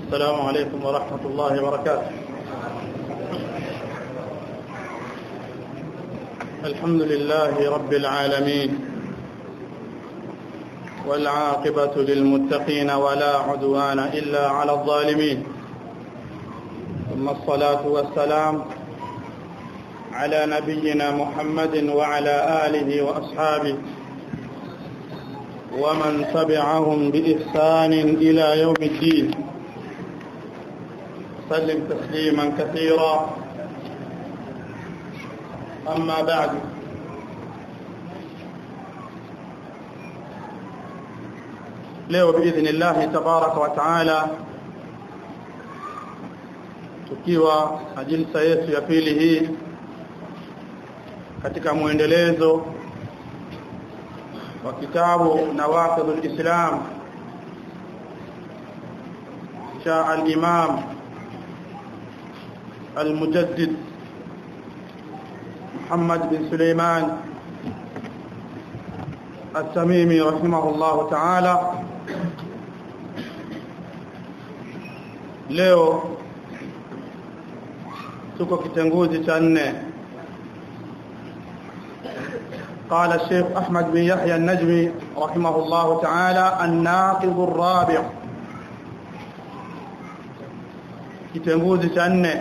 السلام عليكم ورحمة الله وبركاته الحمد لله رب العالمين والعاقبة للمتقين ولا عدوان إلا على الظالمين ثم الصلاة والسلام على نبينا محمد وعلى آله وأصحابه ومن تبعهم بإحسان إلى يوم الدين سلم تسليما كثيرا أما بعد leo باذن الله تبارك وتعالى tukiwa na jilsa yetu ya pili hii katika muendelezo wa kitabu nawaqidul islam cha al-imam al-mujaddid محمد بن سليمان التميمي رحمه الله تعالى leo tuko kitenguzi cha nne قال الشيخ أحمد بن يحيى النجمي رحمه الله تعالى الناقض الرابع kitenguzi cha nne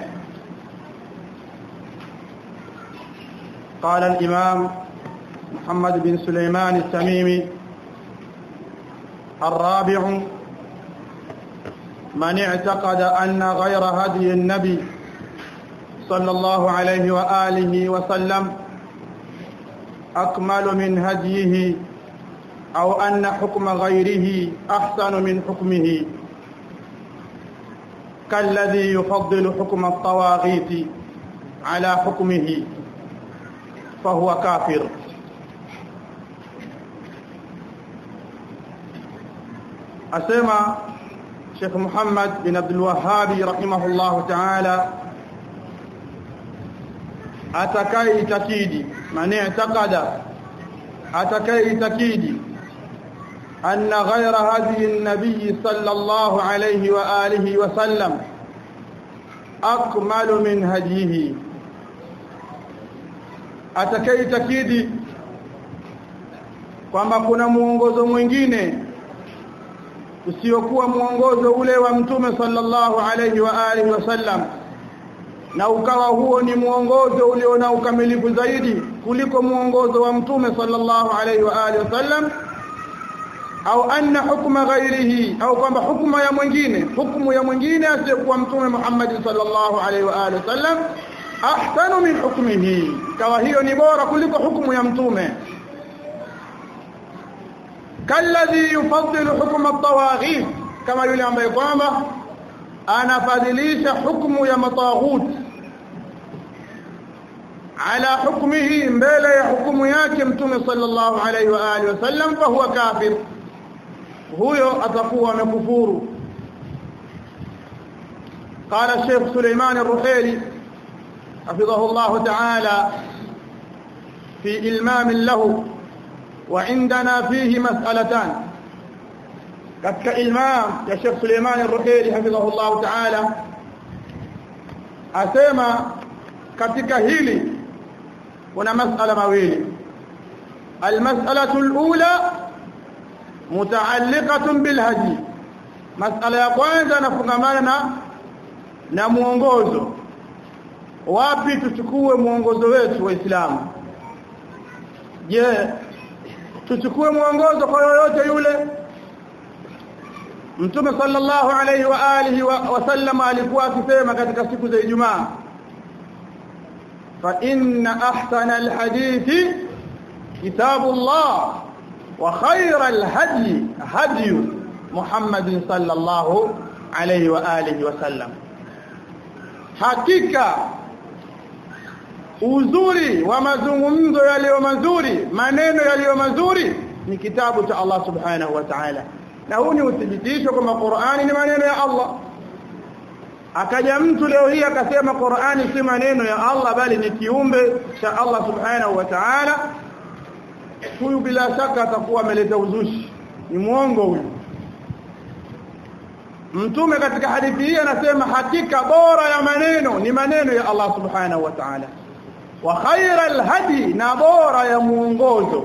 قال الإمام محمد بن سليمان التميمي الرابع من اعتقد أن غير هدي النبي صلى الله عليه وآله وسلم أكمل من هديه أو أن حكم غيره أحسن من حكمه كالذي يفضل حكم الطواغيت على حكمه فهو كافر أسمى شيخ محمد بن عبد الوهاب رحمه الله تعالى أتكاي تكيدي من اعتقد أتكاي تكيدي أن غير هدي النبي صلى الله عليه وآله وسلم أكمل من هديه atakayeitakidi kwamba kuna muongozo mwingine usiokuwa muongozo ule wa mtume sallallahu alayhi wa alihi wasallam na ukawa huo ni muongozo ulio na ukamilifu zaidi kuliko muongozo wa mtume sallallahu alayhi wa alihi wasallam au anna hukma ghairihi au kwamba hukma ya mwingine hukumu ya mwingine asiyokuwa mtume Muhammad sallallahu alayhi wa alihi wasallam ahsanu min hukmihi kawa hiyo ni bora kuliko hukumu ya mtume kalladhi yufaddilu hukma at-tawaghit kama yule ambaye kwamba anafadhilisha hukumu ya mataghut ala hukmihi mbele ya hukumu yake mtume sallallahu alayhi wa alihi wasallam fa huwa kafir huyo atakuwa amekufuru قال الشيخ سليمان الرحيلي حفظه الله تعالى في إلمام له وعندنا فيه مسألتان كتك إلمام يا شيخ سليمان الرحيلي حفظه الله تعالى أسيما كتك هيلي هنا مسألة مويلي المسألة الأولى متعلقة بالهدي مسألة يقوين نفقماننا نمونغوزو wapi tuchukue mwongozo wetu waislamu je tuchukue mwongozo kwa yoyote yule mtume sallallahu alayhi wa alihi wa sallam alikuwa akisema katika siku za Ijumaa fa inna ahsana alhadithi kitabullah wa khayra alhadi hadi Muhammad sallallahu alayhi wa alihi wa sallam hakika uzuri wa mazungumzo yaliyo mazuri maneno yaliyo mazuri ni kitabu cha Allah subhanahu wa ta'ala na huu ni uthibitisho kwamba Qur'ani ni maneno ya Allah akaja mtu leo hii akasema Qur'ani si maneno ya Allah bali ni kiumbe cha Allah subhanahu wa ta'ala huyu bila shaka atakuwa ameleta uzushi ni muongo huyu mtume katika hadithi hii anasema hakika bora ya maneno ni maneno ya Allah subhanahu wa ta'ala wa khairal hadi na bora ya muongozo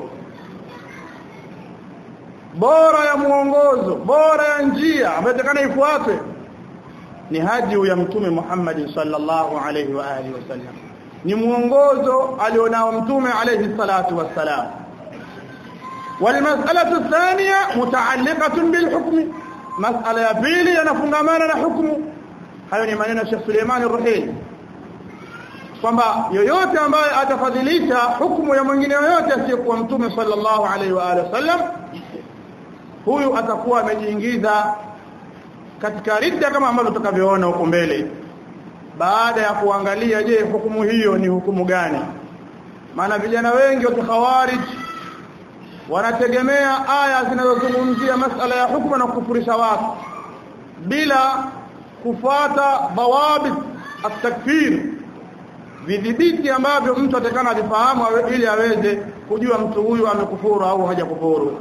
bora ya muongozo bora ya njia ambayo takana ifuatwe ni hadi ya mtume Muhammad sallallahu alayhi wa alihi wasallam ni muongozo alionao mtume alayhi salatu wassalam والمساله الثانيه متعلقه بالحكم مساله ya pili yanafungamana na hukumu hayo ni maneno ya Sheikh Suleiman Ar-Ruhaili kwamba yoyote ambaye atafadhilisha hukumu ya mwingine yoyote asiyekuwa mtume sallallahu alaihi wa alihi wasallam huyu atakuwa amejiingiza katika ridda kama ambavyo tutakavyoona huko mbele baada ya kuangalia je hukumu hiyo ni hukumu gani maana vijana wengi wa khawarij wanategemea aya zinazozungumzia masala ya hukumu na kufurisha watu bila kufuata dawabit at-takfir vidhibiti ambavyo mtu atakana avifahamu ili aweze kujua mtu huyu amekufuru au hajakufuru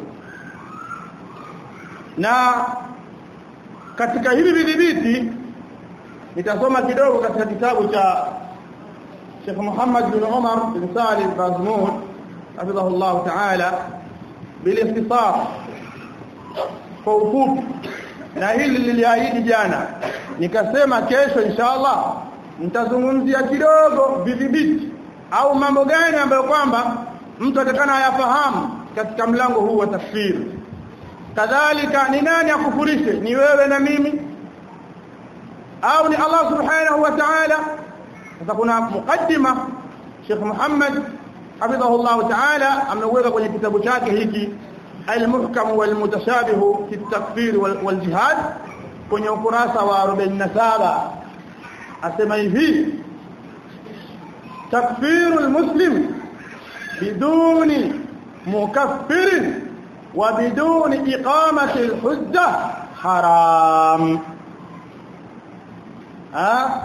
na katika hivi vidhibiti nitasoma kidogo katika kitabu cha Sheikh Muhammad bin Umar bin Salih al-Bazmud hafidhahullah ta'ala bilikhtisar kwa ufupi na hili liliahidi jana nikasema kesho inshallah nitazungumzia kidogo vidhibiti au mambo gani ambayo kwamba mtu atakana ayafahamu katika mlango huu wa tafsiri kadhalika ni nani akufurishe ni wewe na mimi au ni Allah subhanahu wa ta'ala sasa kuna mukaddima Sheikh Muhammad hafidhahullah ta'ala ameweka kwenye kitabu chake hiki al-muhkam wal mutashabih fi at-takfir wal jihad kwenye ukurasa wa 47 asema hivi takfiru al-muslim biduni mukaffirin وبدون إقامة الحجة حرام ها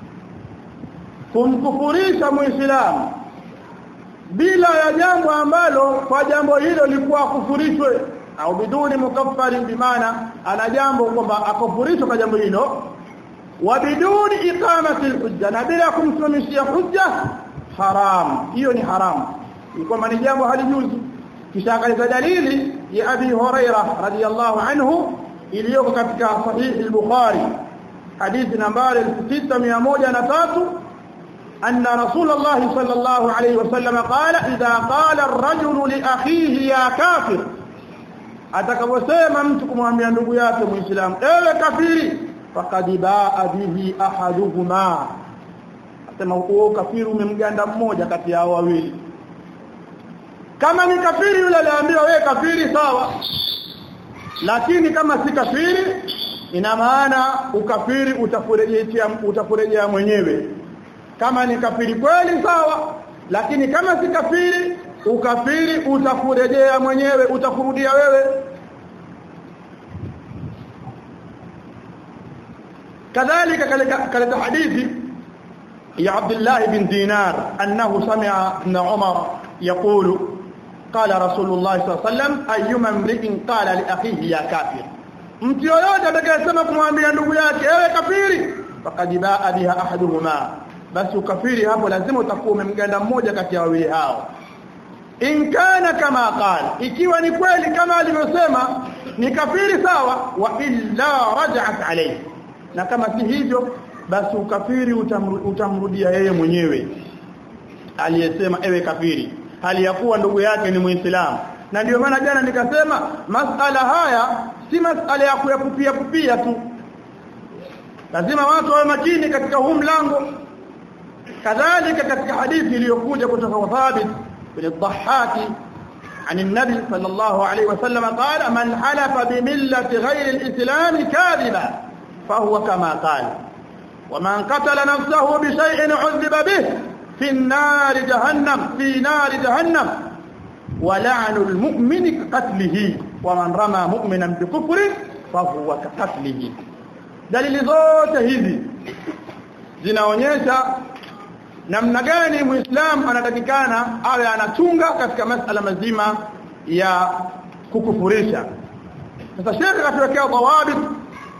kumkufurisha muislamu bila ya jambo ambalo kwa jambo hilo likuwa kufurishwe au biduni mukaffari bimaana ana jambo kwamba akufurishwe kwa jambo hilo wa biduni iqamati alhujja na bila kumsimamishia hujja haram hiyo ni haram ni kwamba ni jambo halijuzu kisha akaleta dalili ya Abi Huraira radhiyallahu anhu iliyoko katika sahih al-Bukhari hadithi nambari 6103 أن رسول الله صلى الله عليه وسلم قال إذا قال الرجل لأخيه يا كافر atakaposema mtu kumwambia ndugu yake muislamu ewe kafiri faqad baa bihi ahaduhuma asema huo kafiri umemganda mmoja kati ya wawili kama ni kafiri yule aliambiwa wewe kafiri sawa lakini kama si kafiri ina maana ukafiri utakurejea utakurejea mwenyewe kama ni kafiri kweli sawa lakini kama si kafiri ukafiri utakurejea mwenyewe utakurudia wewe kadhalika kaleta hadithi ya Abdullah bin Dinar annahu sami'a ibn Umar يقول قال رسول الله صلى الله عليه وسلم ايما امرئ قال لاخيه يا كافر mtu yoyote atakayesema kumwambia ndugu yake ewe kafiri faqad baa biha ahaduhuma basi ukafiri hapo lazima utakuwa umemganda mmoja kati ya wawili hao in kana kama qala ikiwa ni kweli kama alivyosema ni kafiri sawa wa illa raj'at alayhi na kama si hivyo basi ukafiri utamrudia yeye mwenyewe aliyesema ewe kafiri hali ya kuwa ndugu yake ni muislamu na ndio maana jana nikasema masala haya si masala ya kuyapupia kupia tu lazima watu wawe makini katika huu mlango kadhalika katika hadithi iliyokuja kutoka kwa Thabit bin Dhahhaki عن النبي صلى الله عليه وسلم قال من حلف بملة غير الإسلام كاذبا فهو كما قال ومن قتل نفسه بشيء عذب به في النار جهنم في نار جهنم ولعن المؤمن كقتله ومن رمى مؤمنا بكفر فهو كقتله dalili zote hizi zinaonyesha namna gani muislamu anatakikana awe anachunga katika masala mazima ya kukufurisha sasa shekhe katuwekea dawabit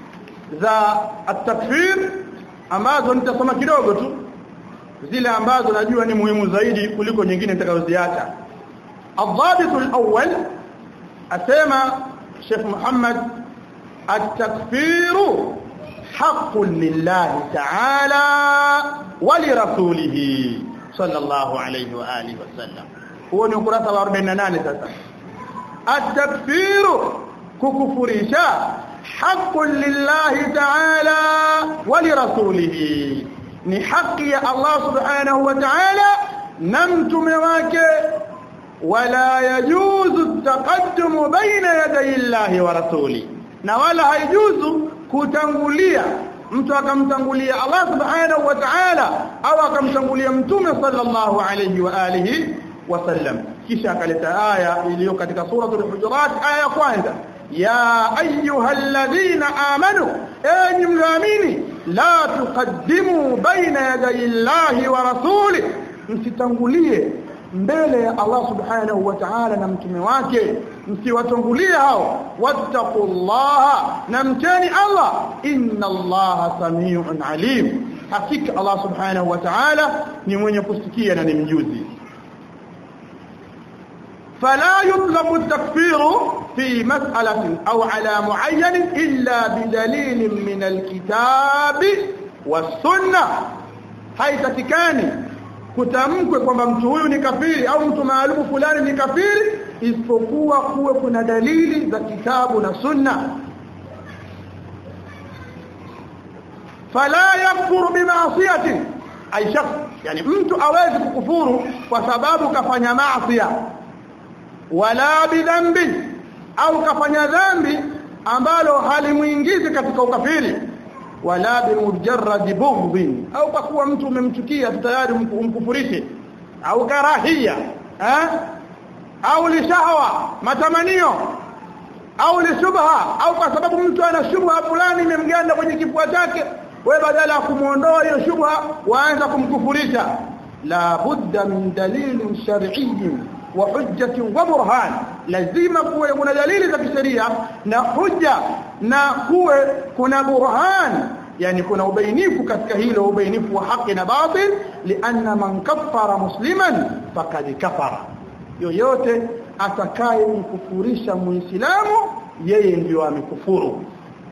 za at-takfir ambazo nitasoma kidogo tu zile ambazo najua ni muhimu zaidi kuliko nyingine nitakazoziacha الضابط الأول أسمى شيخ محمد التكفير حق لله تعالى ولرسوله صلى الله عليه وآله وسلم هو نقرأ 48 sasa التكفير ككفرشا حق لله تعالى ولرسوله ni haki ya Allah subhanahu wa ta'ala na mtume wake wala yajuzu taqaddumu baina yaday Allah wa rasuli na wala haijuzu kutangulia mtu akamtangulia Allah subhanahu wa ta'ala au akamtangulia mtume sallallahu alayhi wa alihi wasallam kisha akaleta aya iliyo katika suratul hujurat aya ya kwanza ya ayyuhalladhina amanu enyi mlioamini la tuqaddimu baina yaday Allahi wa rasuli msitangulie mbele ya Allah subhanahu wa ta'ala na mtume wake msiwatangulie hao wattaqullaha na mteni Allah inna Allaha samiun alim hakika Allah subhanahu wa ta'ala ni mwenye kusikia na ni mjuzi فلا يطلق التكفير في مسألة أو على معين إلا بدليل من الكتاب والسنة haitakikani kutamkwe kwamba mtu huyu ni kafiri au mtu maalumu fulani ni kafiri isipokuwa kuwe kuna dalili za kitabu na sunna fala yakfuru bimaasiyatin ay shak yani mtu awezi kukufuru kwa sababu kafanya maasi wala bidhambi au kafanya dhambi ambalo halimuingizi katika ukafiri wala bimujarrad bughdhin au kwa kuwa mtu umemchukia tayari umkufurishe au karahia eh au lishahwa matamanio au lisubha au kwa sababu mtu ana shubha fulani imemganda kwenye kifua chake wewe badala ya kumuondoa hiyo shubha waanza kumkufurisha la budda min dalilin shar'iyyin wa hujjati wa burhan lazima kuwe kuna dalili za kisheria na hujja na kuwe kuna burhan yani kuna ubainifu katika hilo ubainifu wa haki na batil lianna man kaffara musliman faqad kafara yoyote atakaye mkufurisha muislamu yeye ndio amekufuru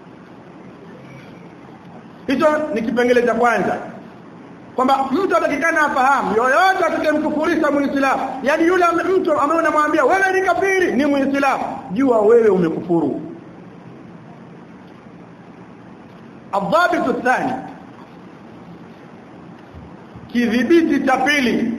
hicho ni kipengele cha kwanza kwamba mtu atakikana afahamu yoyote atakayemkufurisha muislamu yani yule mtu ambaye unamwambia wewe ni kafiri ni muislamu jua wewe umekufuru الضابط الثاني kidhibiti cha pili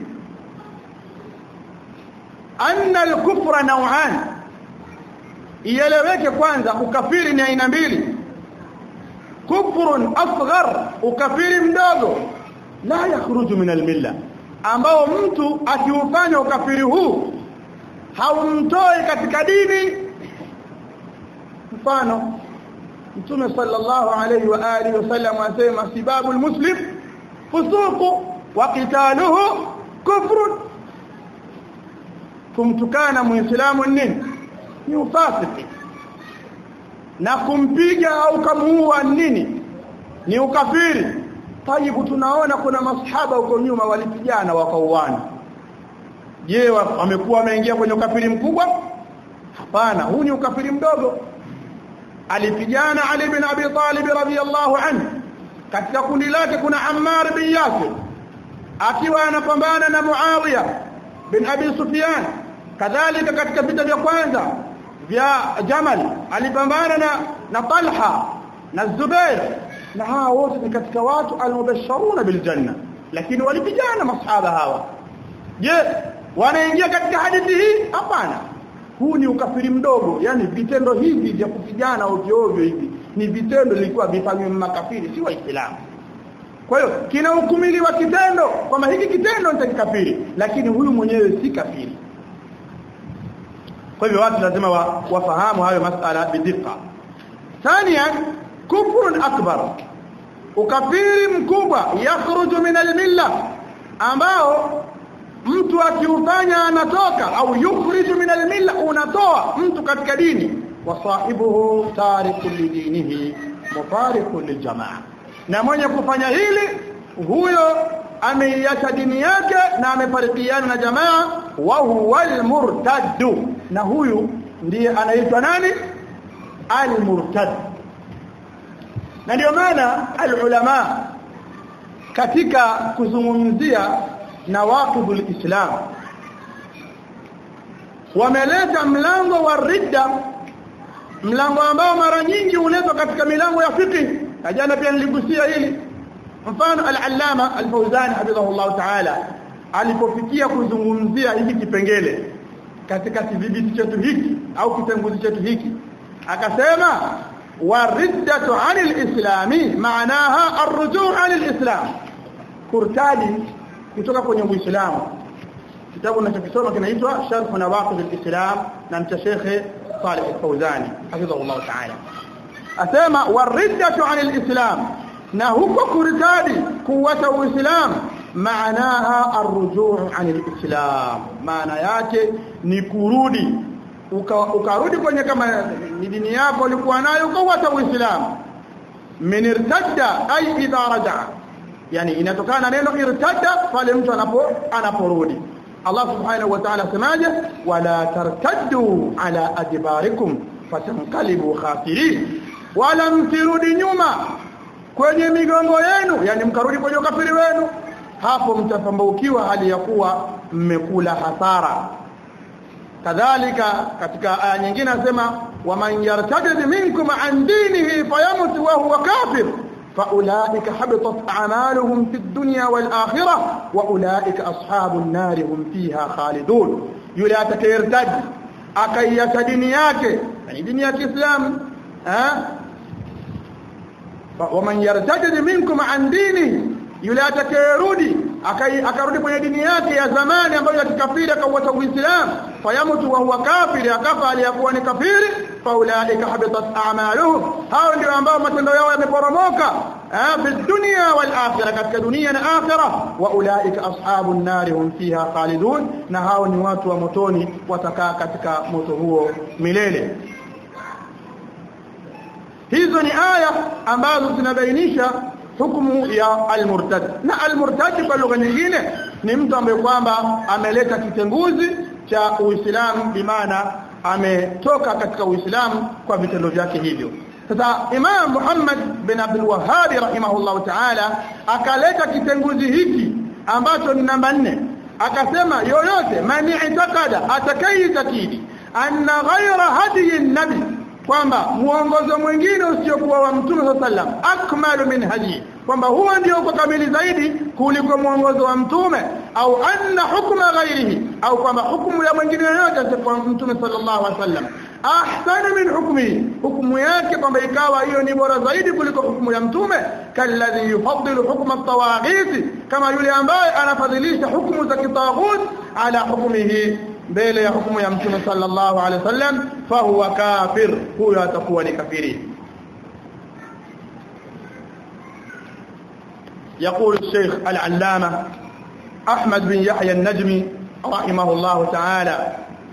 anna al-kufra naw'an ieleweke kwanza ukafiri ni aina mbili kufrun asghar ukafiri mdogo la yakhruju min al-milla ambao mtu akiufanya ukafiri huu haumtoi katika dini mfano Mtume sallallahu alayhi wa alihi wasallam asema sibabu almuslim fusuqu wa qitaluhu kufrun kumtukana muislamu nini ni ufasiki na kumpiga au kumuua nini ni ukafiri tajibu tunaona kuna masahaba huko nyuma walipigana wakauana je wamekuwa wameingia kwenye ukafiri mkubwa hapana huu ni ukafiri mdogo alipigana Ali bin Abi Talib radhiyallahu anhu katika kundi lake kuna Ammar bin Yasir akiwa anapambana na Muawiya bin Abi Sufyan kadhalika katika vita vya kwanza vya Jamal alipambana na na Talha na Zubair na hawa wote ni katika watu almubashiruna bil janna lakini walipigana masahaba hawa je wanaingia katika hadithi hii hapana huu ni ukafiri mdogo yani vitendo hivi vya kupigana ovyo ovyo hivi ni vitendo vilikuwa vifanywe makafiri si waislamu kwa hiyo kinahukumiliwa kitendo kwamba hiki kitendo ni kikafiri lakini huyu mwenyewe si kafiri kwa hivyo watu lazima wa, wafahamu hayo masala bidika thania kufrun akbar ukafiri mkubwa yakhruju min almilla ambao mtu akiufanya anatoka au yukhriju min almilla unatoa mtu katika dini wa sahibuhu tariku lidinihi mufariqun liljamaa na mwenye kufanya hili huyo ameiacha dini yake na amefarikiana na jamaa wa huwa almurtaddu na huyu ndiye anaitwa nani almurtad na ndio maana alulama katika kuzungumzia nawaqidul islam wameleta mlango wa ridda mlango ambao mara nyingi uletwa katika milango ya fiqh na jana pia niligusia hili mfano al-allama al-fawzan hafidhahullah ta'ala alipofikia kuzungumzia hiki kipengele katika kidhibiti chetu hiki au kitenguzi chetu hiki akasema wariddatu 'anil islami maanaha ar-ruju' 'anil islam kurtadi kutoka kwenye uislamu kitabu ninachokisoma kinaitwa sharh nawaqid al-islam na mcha Sheikh Saleh al-Fawzani hafidhahullah ta'ala asema wariddatu 'anil islam na huko kurtadi kuwacha uislamu maanaha arrujuu anil islam maana yake ni kurudi ukarudi uka kwenye kama ni dini yako ulikuwa nayo ukawacha uislamu min irtadda ay idha raja'a yani inatokana neno irtadda pale mtu anapo anaporudi Allah subhanahu wa ta'ala semaje wala tartaddu ala adbarikum fatanqalibu khasirin wala msirudi nyuma kwenye migongo yenu yani mkarudi kwenye ukafiri wenu hapo mtapambaukiwa hali ya kuwa mmekula hasara kadhalika katika aya nyingine anasema waman yartadid minkum an dinihi fayamut wa huwa kafir فاولئك حبطت اعمالهم في الدنيا والاخره واولئك اصحاب النار هم فيها خالدون yule atakayertad akaiacha dini yake yani dini ya Kiislamu eh waman yartajid minkum an dini yule atakayerudi akarudi kwenye dini yake ya zamani ambayo ya kikafiri akauacha uislamu fayamutu wa huwa kafiri akafa aliyakuwa ni kafiri faulaika habitat a'maluhum hao ndio ambao matendo yao yameporomoka fi dunya wal akhirah katika dunia na akhirah wa ulaika ashabun nar hum fiha khalidun na hao ni watu wa motoni watakaa katika moto huo milele hizo ni aya ambazo zinabainisha hukumu ya almurtad na almurtad kwa lugha nyingine ni mtu ambaye kwamba ameleta kitenguzi cha Uislamu bimaana ametoka katika Uislamu kwa vitendo vyake hivyo sasa Imam Muhammad bin Abdul Wahhab rahimahullah ta'ala akaleta kitenguzi hiki ambacho ni namba nne akasema yoyote mani itakada atakayitakidi anna ghayra hadiyi nabi kwamba muongozo mwingine usiokuwa wa mtume sallam akmalu min hadi kwamba huo ndio uko kamili zaidi kuliko muongozo wa mtume au anna hukma ghairihi au kwamba hukumu ya mwingine yoyote kwa mtume sallallahu alaihi wasallam ahsana min hukmi hukumu yake kwamba ikawa hiyo ni bora zaidi kuliko hukumu ya mtume kalladhi yufaddilu hukma at-tawaghit kama yule ambaye anafadhilisha hukumu za kitaghut ala hukmihi mbele ya hukumu ya mtume sallallahu alaihi wasallam fahuwa kafir huyo atakuwa ni kafiri يقول الشيخ العلامة أحمد بن يحيى النجمي رحمه الله تعالى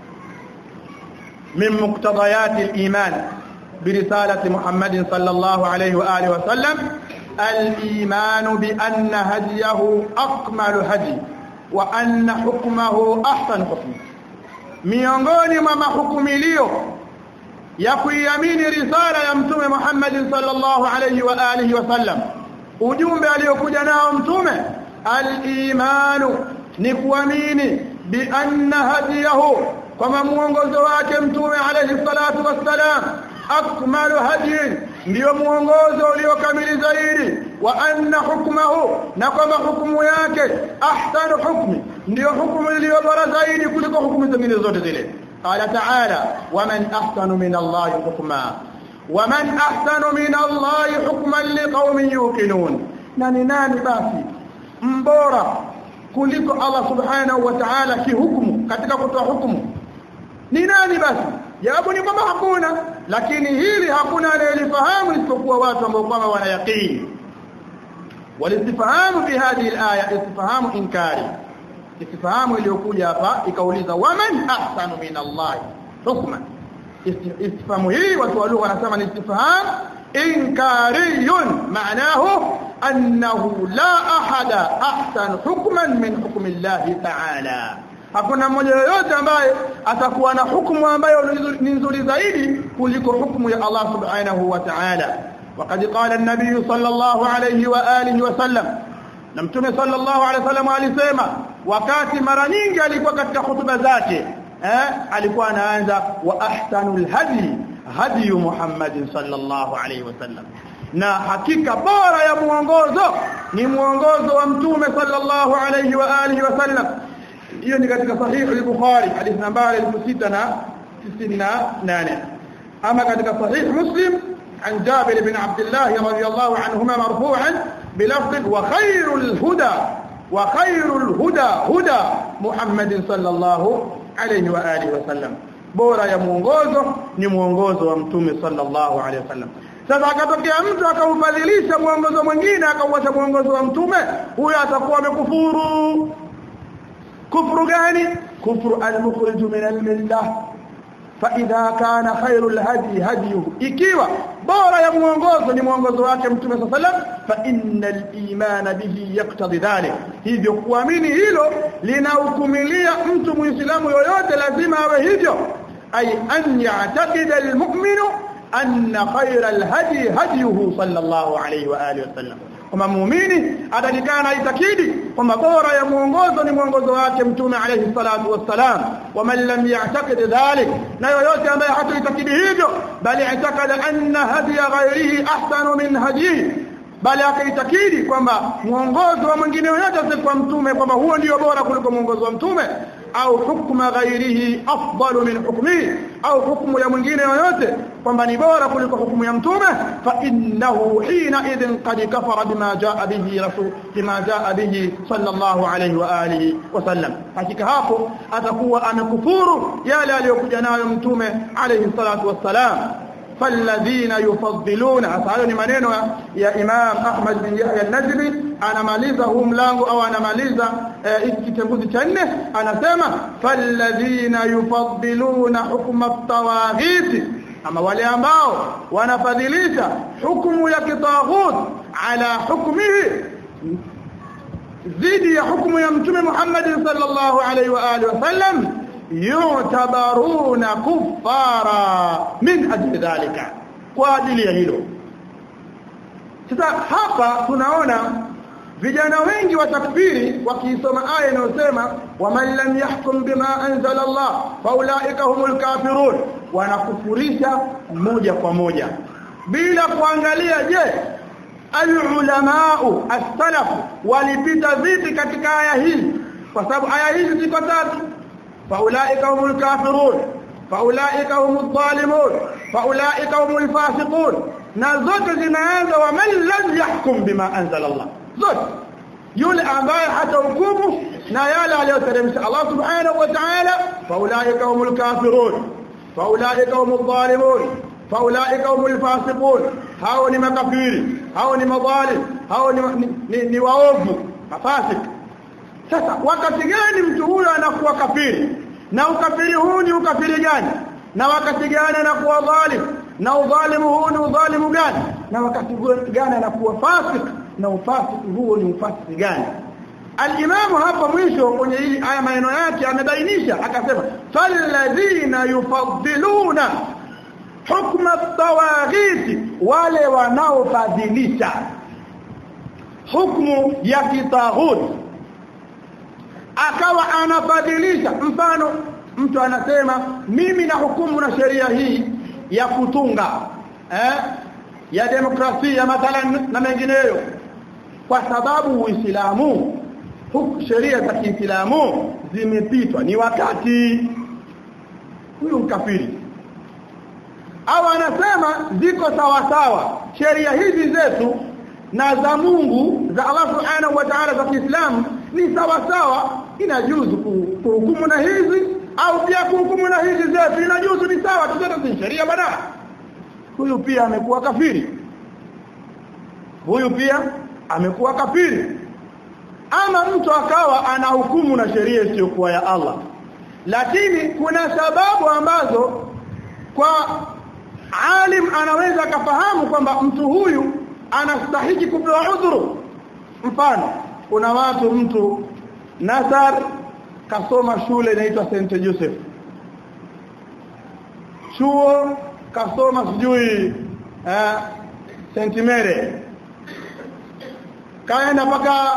من مقتضيات الإيمان برسالة محمد صلى الله عليه وآله وسلم الإيمان بأن هديه أكمل هدي وأن حكمه أحسن حكم miongoni mwa mahukumilio ya kuiamini risala ya mtume Muhammad sallallahu alayhi wa alihi wasallam ujumbe aliokuja nao mtume al-imanu ni kuamini bi anna hadiyahu kama muongozo wake mtume alayhi salatu wassalam akmalu hadiyin ndio muongozo uliokamili zaidi wa anna hukmahu na kwamba hukumu yake ahsanu hukmi ndio hukumu iliyo bora zaidi kuliko hukumu zingine zote zile qala ta'ala waman ahsanu min Allah hukma waman ahsanu min Allah hukman liqaumin yuqinun nani nani basi mbora kuliko Allah subhanahu wa ta'ala kihukumu katika kutoa hukumu ni nani basi jawabu ni kwamba hakuna lakini hili hakuna anayelifahamu isipokuwa watu ambao kwamba wana yaqini walistifahamu bi hadhihi alaya istifahamu inkari istifahamu iliyokuja hapa ikauliza waman ahsanu min Allah hukman istifahamu hii watu wa lugha wanasema ni istifham inkariyun maanahu annahu la ahada ahsan hukman min hukmi Allah ta'ala hakuna mmoja yoyote ambaye atakuwa na hukumu ambayo ni nzuri zaidi kuliko hukumu ya Allah subhanahu wa ta'ala وقد قال النبي صلى الله عليه واله وسلم na mtume sallallahu alaihi wasallam alisema wakati mara nyingi alikuwa katika hutuba zake eh alikuwa anaanza wa ahsanul hadi hadi Muhammad sallallahu alaihi wasallam na hakika bora ya muongozo ni muongozo wa mtume sallallahu alaihi wa alihi wasallam hiyo ni katika sahihi al-Bukhari hadithi nambari 668 ama katika sahihi Muslim عن جابر بن عبد الله رضي الله عنهما مرفوعا بلفظ وخير الهدى وخير الهدى هدى محمد صلى الله عليه واله وسلم bora ya muongozo ni muongozo wa mtume sallallahu alaihi wasallam sasa akatokea mtu akaufadhilisha muongozo mwingine akauacha muongozo wa mtume huyo atakuwa amekufuru kufuru gani kufru al-mukhrij min al-millah فاذا كان خير الهدي هديه ikiwa bora ya muongozo ni muongozo wake mtume sallam fa innal iman bihi yaqtadi dhalik hivyo kuamini hilo linahukumilia mtu muislamu yoyote lazima awe hivyo ay an ya'taqida almu'minu anna khayra alhadi hadiyuhu sallallahu alayhi wa alihi wasallam kama muumini atakikana itakidi kwamba bora ya muongozo ni muongozo wake mtume alayhi salatu wassalam waman lam ya'taqid dhalik na yoyote ambaye hataitakidi hivyo bali i'taqada anna hadiya ghayrihi ahsanu min hadiyi bali akaitakidi kwamba muongozo wa mwingine yoyote kwa mtume kwamba huo ndio bora kuliko muongozo wa mtume au hukma ghairihi afdalu min hukmi au hukmu ya mwingine yoyote kwamba ni bora kuliko hukumu ya mtume fa innahu hina idhin qad kafara bima jaa bihi rasul bima jaa bihi sallallahu alayhi wa alihi wasallam hakika hapo atakuwa amekufuru yale aliyokuja nayo mtume alayhi salatu wassalam فالذين يفضلون hayo ni maneno ya Imam Ahmad bin Yahya an-Najmi anamaliza huu mlango au anamaliza hiki kitenguzi cha nne anasema falladhina yufaddiluna hukma at-tawaghit ama wale ambao wanafadhilisha hukumu ya kitaghut ala hukmihi zidi ya hukumu ya mtume Muhammad sallallahu alaihi wa alihi wasallam yu'tabaruna kuffara min ajli dhalika kwa ajili ya hilo sasa hapa tunaona vijana wengi wa takfiri wakiisoma aya inayosema waman lam yahkum bima anzala Allah faulaika humul kafirun wanakufurisha moja kwa moja bila kuangalia je alulamau as-salaf walipita vipi katika aya hii kwa sababu aya hizi ziko tatu فاولئك هم الكافرون فاولئك هم الظالمون فاولئك هم الفاسقون na zote zinaanza wa man lam yahkum bima anzala Allah zote yule ambaye hata hukumu na yale aliyoteremsha Allah subhanahu wa ta'ala faulaika humul kafirun faulaika humul zalimun faulaika humul fasiqun hao ni makafiri hao ni madhalim hao ni, ni, ni, ni waovu mafasik sasa wakati gani mtu huyo anakuwa kafiri na ukafiri huu ni ukafiri gani na wakati gani anakuwa dhalim na udhalimu huu ni udhalimu gani na wakati gani anakuwa fasik na ufasiki huo ni ufasiki gani Al-Imam hapa mwisho kwenye hii aya maneno yake amebainisha akasema falladhina yufaddiluna hukma at-tawaghit wale wanaofadhilisha hukumu ya kitaghut akawa anafadhilisha mfano mtu anasema mimi na hukumu na sheria hii ya kutunga eh ya demokrasia mathalan na mengineyo kwa sababu Uislamu sheria za Kiislamu zimepitwa ni wakati huyu mkafiri au anasema ziko sawa sawa sheria hizi zetu na za Mungu za Allah Subhanahu wa Ta'ala za Kiislamu ni sawa sawa inajuzu kuhukumu na hizi au pia kuhukumu na hizi zetu inajuzu ni sawa tuzote ni sheria bana huyu pia amekuwa kafiri huyu pia amekuwa kafiri ama mtu akawa ana hukumu na sheria isiyokuwa ya Allah lakini kuna sababu ambazo kwa alim anaweza akafahamu kwamba mtu huyu anastahiki kupewa udhuru mfano kuna watu mtu Nasar kasoma shule inaitwa St Joseph chuo kasoma sijui eh, St Mary kaenda mpaka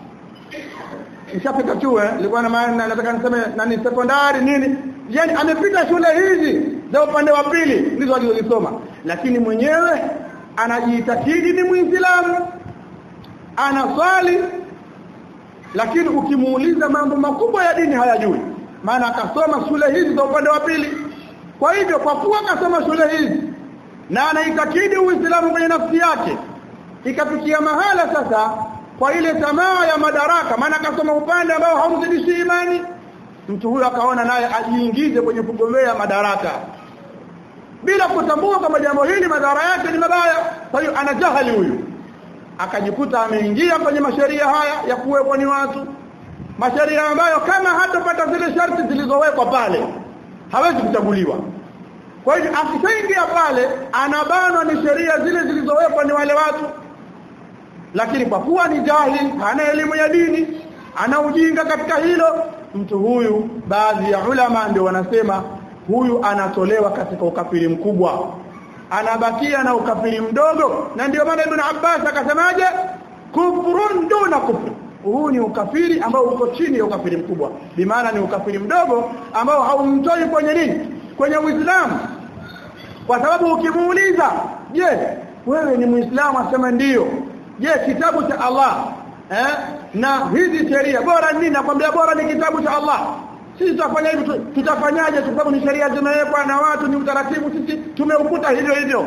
nishapita chuo nilikuwa na maana nataka niseme nani sekondari nini yani amepita shule hizi za upande wa pili ndizo alizosoma lakini mwenyewe anajiitakidi ni muislamu anaswali lakini ukimuuliza mambo makubwa ya dini hayajui maana akasoma shule hizi za upande wa pili kwa hivyo kwa kuwa akasoma shule hizi na anaitakidi uislamu kwenye nafsi yake ikafikia mahala sasa kwa ile tamaa ya madaraka maana akasoma upande ambao haumzidishi imani mtu huyo akaona naye ajiingize kwenye kugombea madaraka bila kutambua kwamba jambo hili madhara yake ni mabaya kwa hiyo ana jahali huyu akajikuta ameingia kwenye masheria haya ya kuwekwa ni watu masheria ambayo kama hatopata zile sharti zilizowekwa pale hawezi kuchaguliwa kwa hivyo akishaingia pale anabanwa ni sheria zile zilizowekwa ni wale watu lakini kwa kuwa ni jahil hana elimu ya dini ana ujinga katika hilo mtu huyu baadhi ya ulama ndio wanasema huyu anatolewa katika ukafiri mkubwa anabakia na ukafiri mdogo na ndio maana Ibn Abbas akasemaje kufrun duna kufri huu ni ukafiri ambao uko chini ya ukafiri mkubwa bimaana ni ukafiri mdogo ambao haumtoi kwenye nini kwenye Uislamu kwa sababu ukimuuliza je wewe ni muislamu asema ndiyo je kitabu cha Allah eh na hizi sheria bora nini nakwambia bora ni kitabu cha Allah sisi tutafanya hivi tutafanyaje kwa sababu ni sheria zimewekwa na watu ni utaratibu sisi tumeukuta hivyo hivyo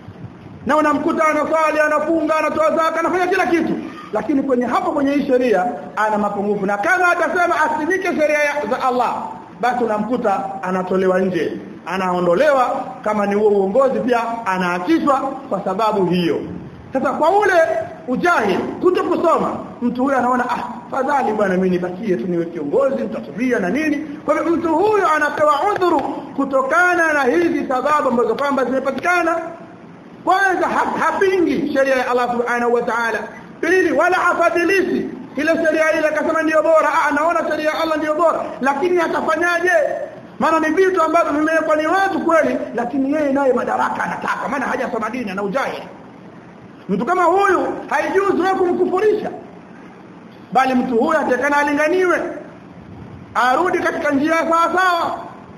na unamkuta anaswali anafunga anatoa zaka anafanya kila kitu lakini kwenye hapo kwenye hii sheria ana mapungufu na kama atasema asimike sheria za Allah basi unamkuta anatolewa nje anaondolewa kama ni huo uongozi pia anaachishwa kwa sababu hiyo sasa kwa ule ujahili kuto kusoma mtu huyo anaona ah fadhali bwana mimi nibakie tu niwe kiongozi nitatubia na nini kwa hivyo mtu huyo anapewa udhuru kutokana na hizi sababu ambazo kwamba zimepatikana kwanza hapingi sheria ya Allah subhanahu wa ta'ala pili wala afadhilishi ile sheria ile akasema ndio bora ah anaona sheria ya Allah ndio bora lakini atafanyaje maana ni vitu ambavyo vimewekwa ni watu kweli lakini yeye naye madaraka anataka maana hajasoma dini na ujahili mtu kama huyu haijuzu wewe kumkufurisha bali mtu huyu atakana alinganiwe arudi katika njia sawa sawa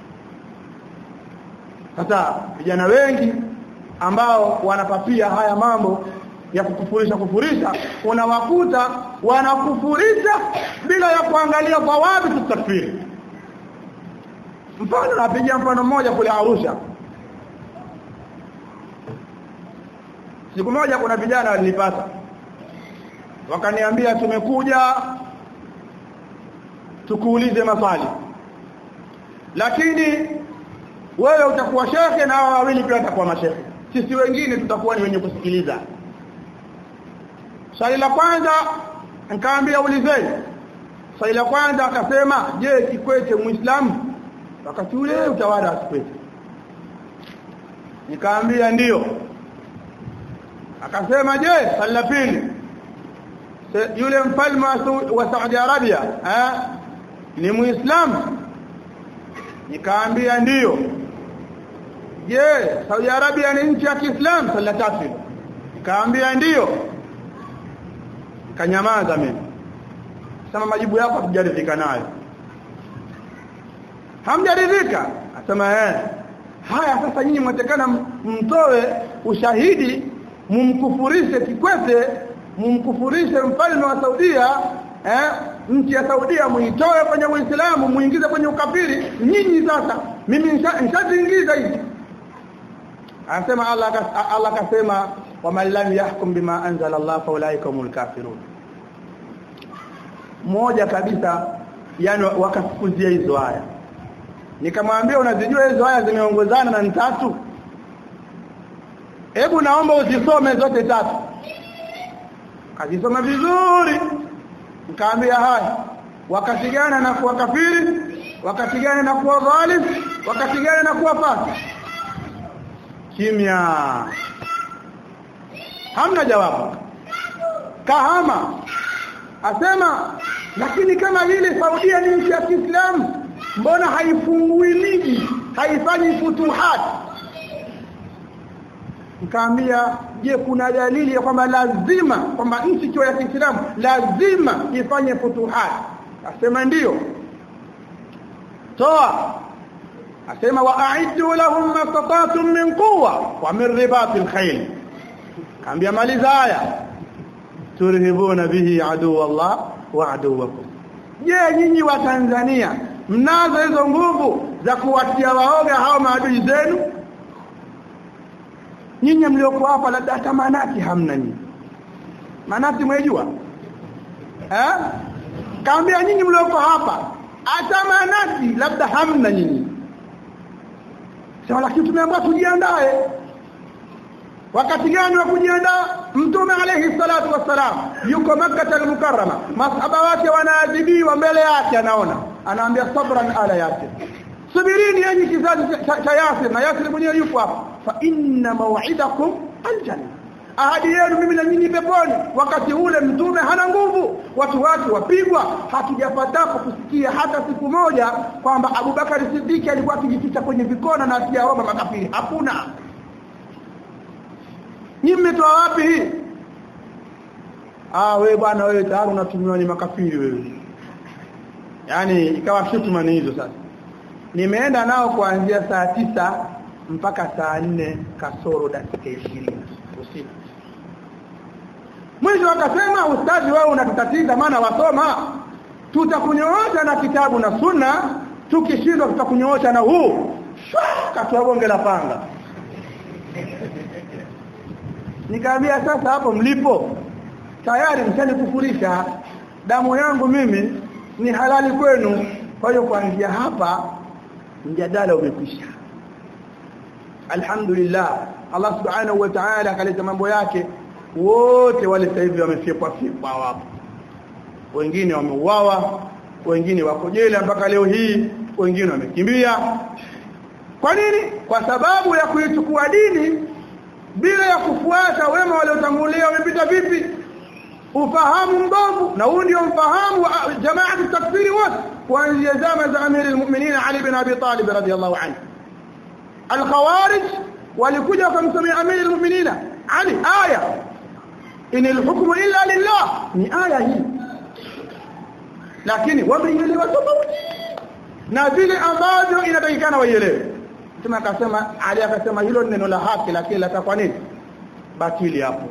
sasa vijana wengi ambao wanapapia haya mambo ya kukufurisha kufurisha unawakuta wanakufurisha bila ya kuangalia kwa wapi tutakfiri mfano napigia mfano mmoja kule Arusha siku moja kuna vijana walinipata wakaniambia tumekuja tukuulize maswali lakini wewe utakuwa shekhe na hao wawili pia watakuwa mashekhe sisi wengine tutakuwa ni wenye kusikiliza swali la kwanza nikaambia ulizeni swali la kwanza akasema je Kikwete muislamu wakati ule utawala wa Kikwete nikaambia ndiyo akasema je swali la pili yule mfalme wa Saudi Arabia eh ni muislamu nikaambia ndiyo je Saudi Arabia ni nchi ya Kiislamu swali la tatu nikaambia ndiyo kanyamaza mimi sema majibu yako hatujaridhika nayo hamjaridhika asema eh haya sasa nyinyi mwatekana mtoe ushahidi mumkufurishe Kikwete mumkufurishe mfalme wa Saudia eh nchi ya Saudia muitoe kwenye Uislamu muingize kwenye ukafiri nyinyi sasa mimi nishaziingiza hizi anasema Allah Allah akasema waman lam yahkum bima anzala Allah faulaika humul kafirun moja kabisa yani wakafukuzia hizo aya nikamwambia unazijua hizo aya zimeongozana na tatu hebu naomba uzisome zote tatu akisoma vizuri nikaambia haya wakati gani na kuwa kafiri wakati gani na kuwa dhalim wakati gani na kuwa fasi kimya hamna jawabu kahama asema lakini kama vile Saudia ni nchi ya Kiislamu mbona haifungui miji haifanyi futuhat nikaambia je kuna dalili ya kwamba lazima kwamba nchi ikiwa ya Kiislamu lazima ifanye futuhat asema ndiyo toa asema wa'iddu lahum mastata'tum min quwwa wa min ribatil khayl kaambia maliza haya turhibuna bihi adu Allah wa aduwakum je nyinyi wa Tanzania mnazo hizo nguvu za kuwatia waoga hao maadui zenu nyinyi mlioko hapa labda hata manati hamna nyinyi manati mwejua eh kaambia nyinyi mlioko hapa hata manati labda hamna nyinyi sasa lakini tumeambiwa tujiandae wakati gani wa kujiandaa mtume alayhi salatu wassalam yuko makkah al-mukarrama masahaba wake wanaadhibiwa mbele yake anaona anaambia sabran ala yake subirini yenyi kizazi cha Yasir na Yasir mwenyewe yupo hapa fa inna maw'idakum aljanna ahadi yenu mimi na nyinyi peponi wakati ule mtume hana nguvu watu wake wapigwa hatujapatapo kusikia hata siku moja kwamba Abubakar Siddiq alikuwa akijificha kwenye vikona na akiaomba makafiri hakuna Nyinyi mmetoa wapi hii? Ah wewe bwana wewe tayari unatumiwa ni makafiri wewe. Yaani ikawa shutuma ni hizo sasa. Nimeenda nao kuanzia saa tisa mpaka saa nne kasoro dakika 20 usiku. Mwisho akasema ustadi wewe unatutatiza maana wasoma tutakunyoosha na kitabu na sunna tukishindwa tutakunyoosha na huu katoa bonge la panga Nikaambia sasa hapo mlipo tayari mshanikufurisha damu yangu mimi ni halali kwenu kwa hiyo kuanzia hapa mjadala umekwisha Alhamdulillah Allah subhanahu wa ta'ala akaleta mambo yake wote wale sasa hivi wamefipwa fipwa wapo wengine wameuawa wengine wako jela mpaka leo hii wengine wamekimbia kwa nini kwa sababu ya kuichukua dini bila ya kufuata wema waliotangulia wamepita vipi ufahamu mbovu na huu ndio mfahamu wa jamaa takfiri wote kuanzia zama za amiri almu'minin Ali bin Abi Talib radhiyallahu anhu alkhawarij walikuja wakamsomea amiri almu'minin Ali aya in alhukmu illa lillah ni aya hii lakini wameielewa tofauti na vile ambavyo inatakikana waielewe Mtume akasema Ali akasema hilo neno la haki lakini latakuwa nini? Batili hapo.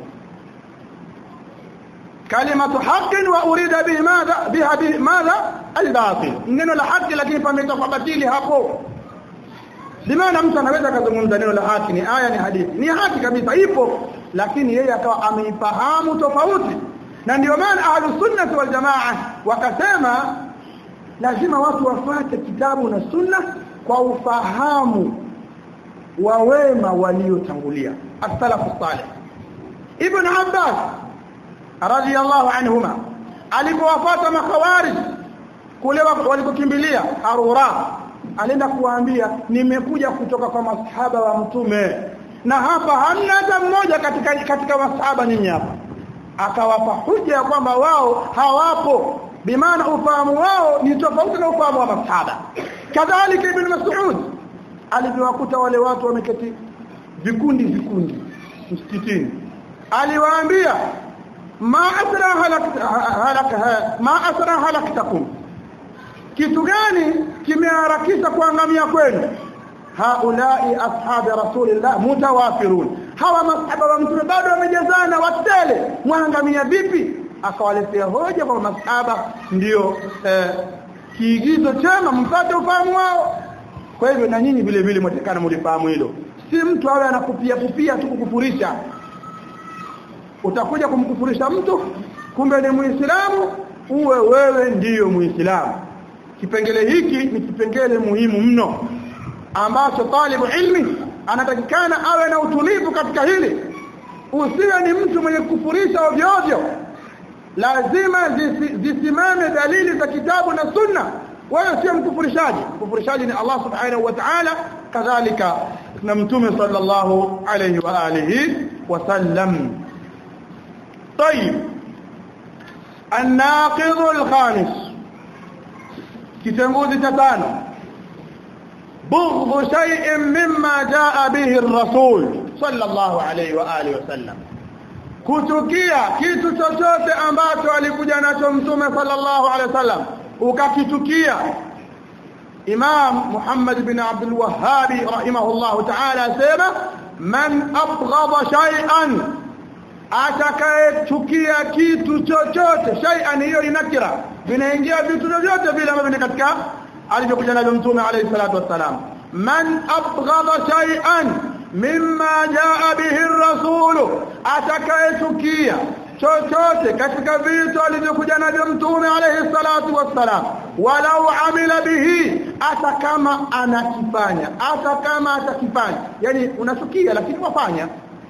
Kalimatu haqqin wa urida bihi madha biha bihi madha albatil. Neno la haki lakini pametoka batili hapo. Limaana mtu anaweza kuzungumza neno la haki ni aya ni hadithi. Ni haki kabisa ipo lakini yeye akawa ameifahamu tofauti. Na ndio maana ahlus sunnah wal jamaa wakasema lazima watu wafuate kitabu na sunna kwa ufahamu wa wema waliotangulia as-salafu salih ibn abbas radiyallahu anhuma alipowafuata makhawarij kule walikokimbilia harura alienda kuwaambia nimekuja kutoka kwa masahaba wa mtume na hapa hamna hata mmoja katika katika masahaba ninyi hapa akawapa hoja ya kwamba wao hawapo bimaana ufahamu wao ni tofauti na ufahamu wa masahaba kadhalika ibn mas'ud alivyowakuta wale watu wameketi vikundi vikundi msikitini aliwaambia ma asra halakta halaka ma asra halaktakum kitu gani kimeharakisha kuangamia kwenu haulai ashabi rasulillah mutawafirun hawa masahaba wa mtume bado wamejazana watele mwangamia vipi akawaletea hoja kwa masahaba ndio eh, kiigizo chema mpate ufahamu wao kwa hivyo na nyinyi vile vile mtakana mlifahamu hilo si mtu awe anakupia kupia tu kukufurisha utakuja kumkufurisha mtu kumbe ni muislamu uwe wewe ndiyo muislamu kipengele hiki ni kipengele muhimu mno ambacho talibu ilmi anatakikana awe na utulivu katika hili usiwe ni mtu mwenye kufurisha ovyo ovyo lazima zisi, zisimame dalili za kitabu na sunna wewe sio mkufurishaji mkufurishaji ni Allah subhanahu wa ta'ala kadhalika na mtume sallallahu alayhi wa alihi wasallam طيب الناقض الخامس kitenguzi cha tano بغض شيء مما جاء به الرسول صلى الله عليه واله وسلم kuchukia kitu chochote ambacho alikuja nacho mtume sallallahu alaihi wasallam ukakitukia Imam Muhammad bin Abdul Wahhab rahimahullah ta'ala asema man abghadha shay'an atakayechukia kitu chochote shay'an hiyo inakira vinaingia vitu vyote vile ambavyo ni katika alivyokuja navyo mtume alayhi salatu wassalam man abghadha shay'an mimma jaa bihi ar-rasul atakayechukia chochote katika vitu alivyokuja navyo mtume alayhi salatu wassalam walau amila bihi hata kama anakifanya hata kama atakifanya yani unachukia lakini wafanya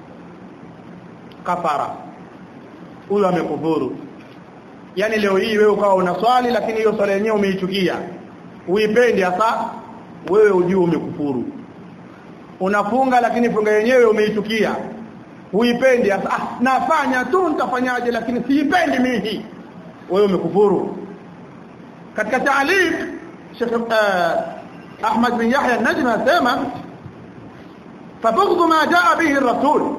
kafara huyo amekufuru yani leo hii wewe ukawa una swali lakini hiyo swali yenyewe umeichukia uipendi hasa wewe ujue umekufuru unafunga lakini funga yenyewe umeichukia uipendi hasa ah, nafanya tu nitafanyaje lakini siipendi mimi wewe umekufuru katika taaliq Sheikh uh, Ahmad bin Yahya an-Najmi asema fabughdhu ma jaa bihi ar-rasul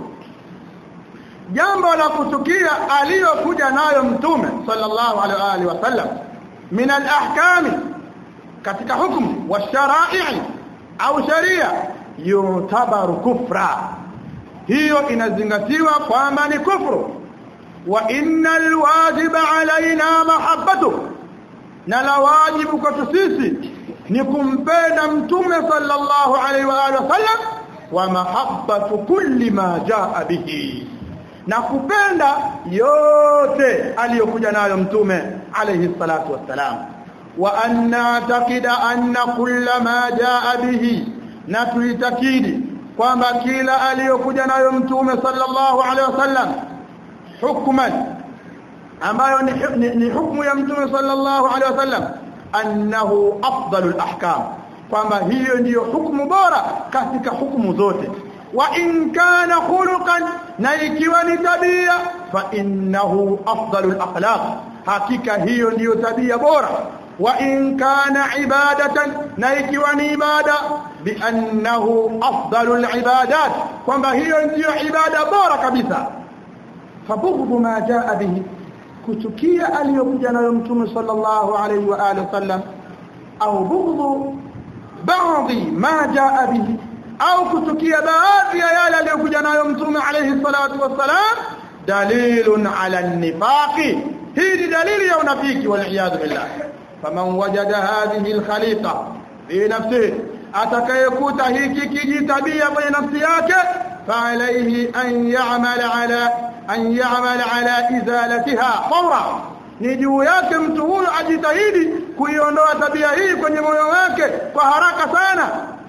jambo la kuchukia aliyokuja nayo mtume sallallahu alaihi wasallam min al-ahkami katika hukumu wa sharai au sharia yutabaru kufra hiyo inazingatiwa kwamba ni kufru wa innal wajiba alaina mahabbatu na la wajibu kwetu sisi ni kumpenda mtume sallallahu alaihi wa alihi wasallam wa mahabbatu kulli ma jaa bihi na kupenda yote aliyokuja nayo mtume alayhi salatu wassalam wa anna taqida anna kulla ma jaa bihi na tuitakidi kwamba kila aliyokuja nayo mtume sallallahu alayhi wasallam hukman ambayo ni, ni, ni hukumu ya mtume sallallahu alayhi wasallam annahu afdalul ahkam kwamba hiyo ndiyo hukumu bora katika hukumu zote wa in kana khuluqan na ikiwa ni tabia fa innahu afdalul akhlaq hakika hiyo ndiyo tabia bora wa in kana ibadatan na ikiwa ni ibada bi annahu afdalul ibadat kwamba hiyo ndiyo ibada bora kabisa fabughdhu ma jaa bihi kuchukia aliyokuja nayo mtume sallallahu alayhi wa alihi wasallam au bughdhu baadhi ma jaa bihi au kuchukia baadhi ya yale aliyokuja nayo mtume alayhi salatu wassalam dalilun ala nifaqi hii ni dalili ya unafiki wal iyad billah faman wajada hadhihi al khaliqa fi nafsihi atakayekuta hiki kijitabia kwenye nafsi yake fa alayhi an ya'mal ala an ya'mal ala izalatiha fawra ni juu yake mtu huyo ajitahidi kuiondoa tabia hii kwenye moyo wake kwa haraka sana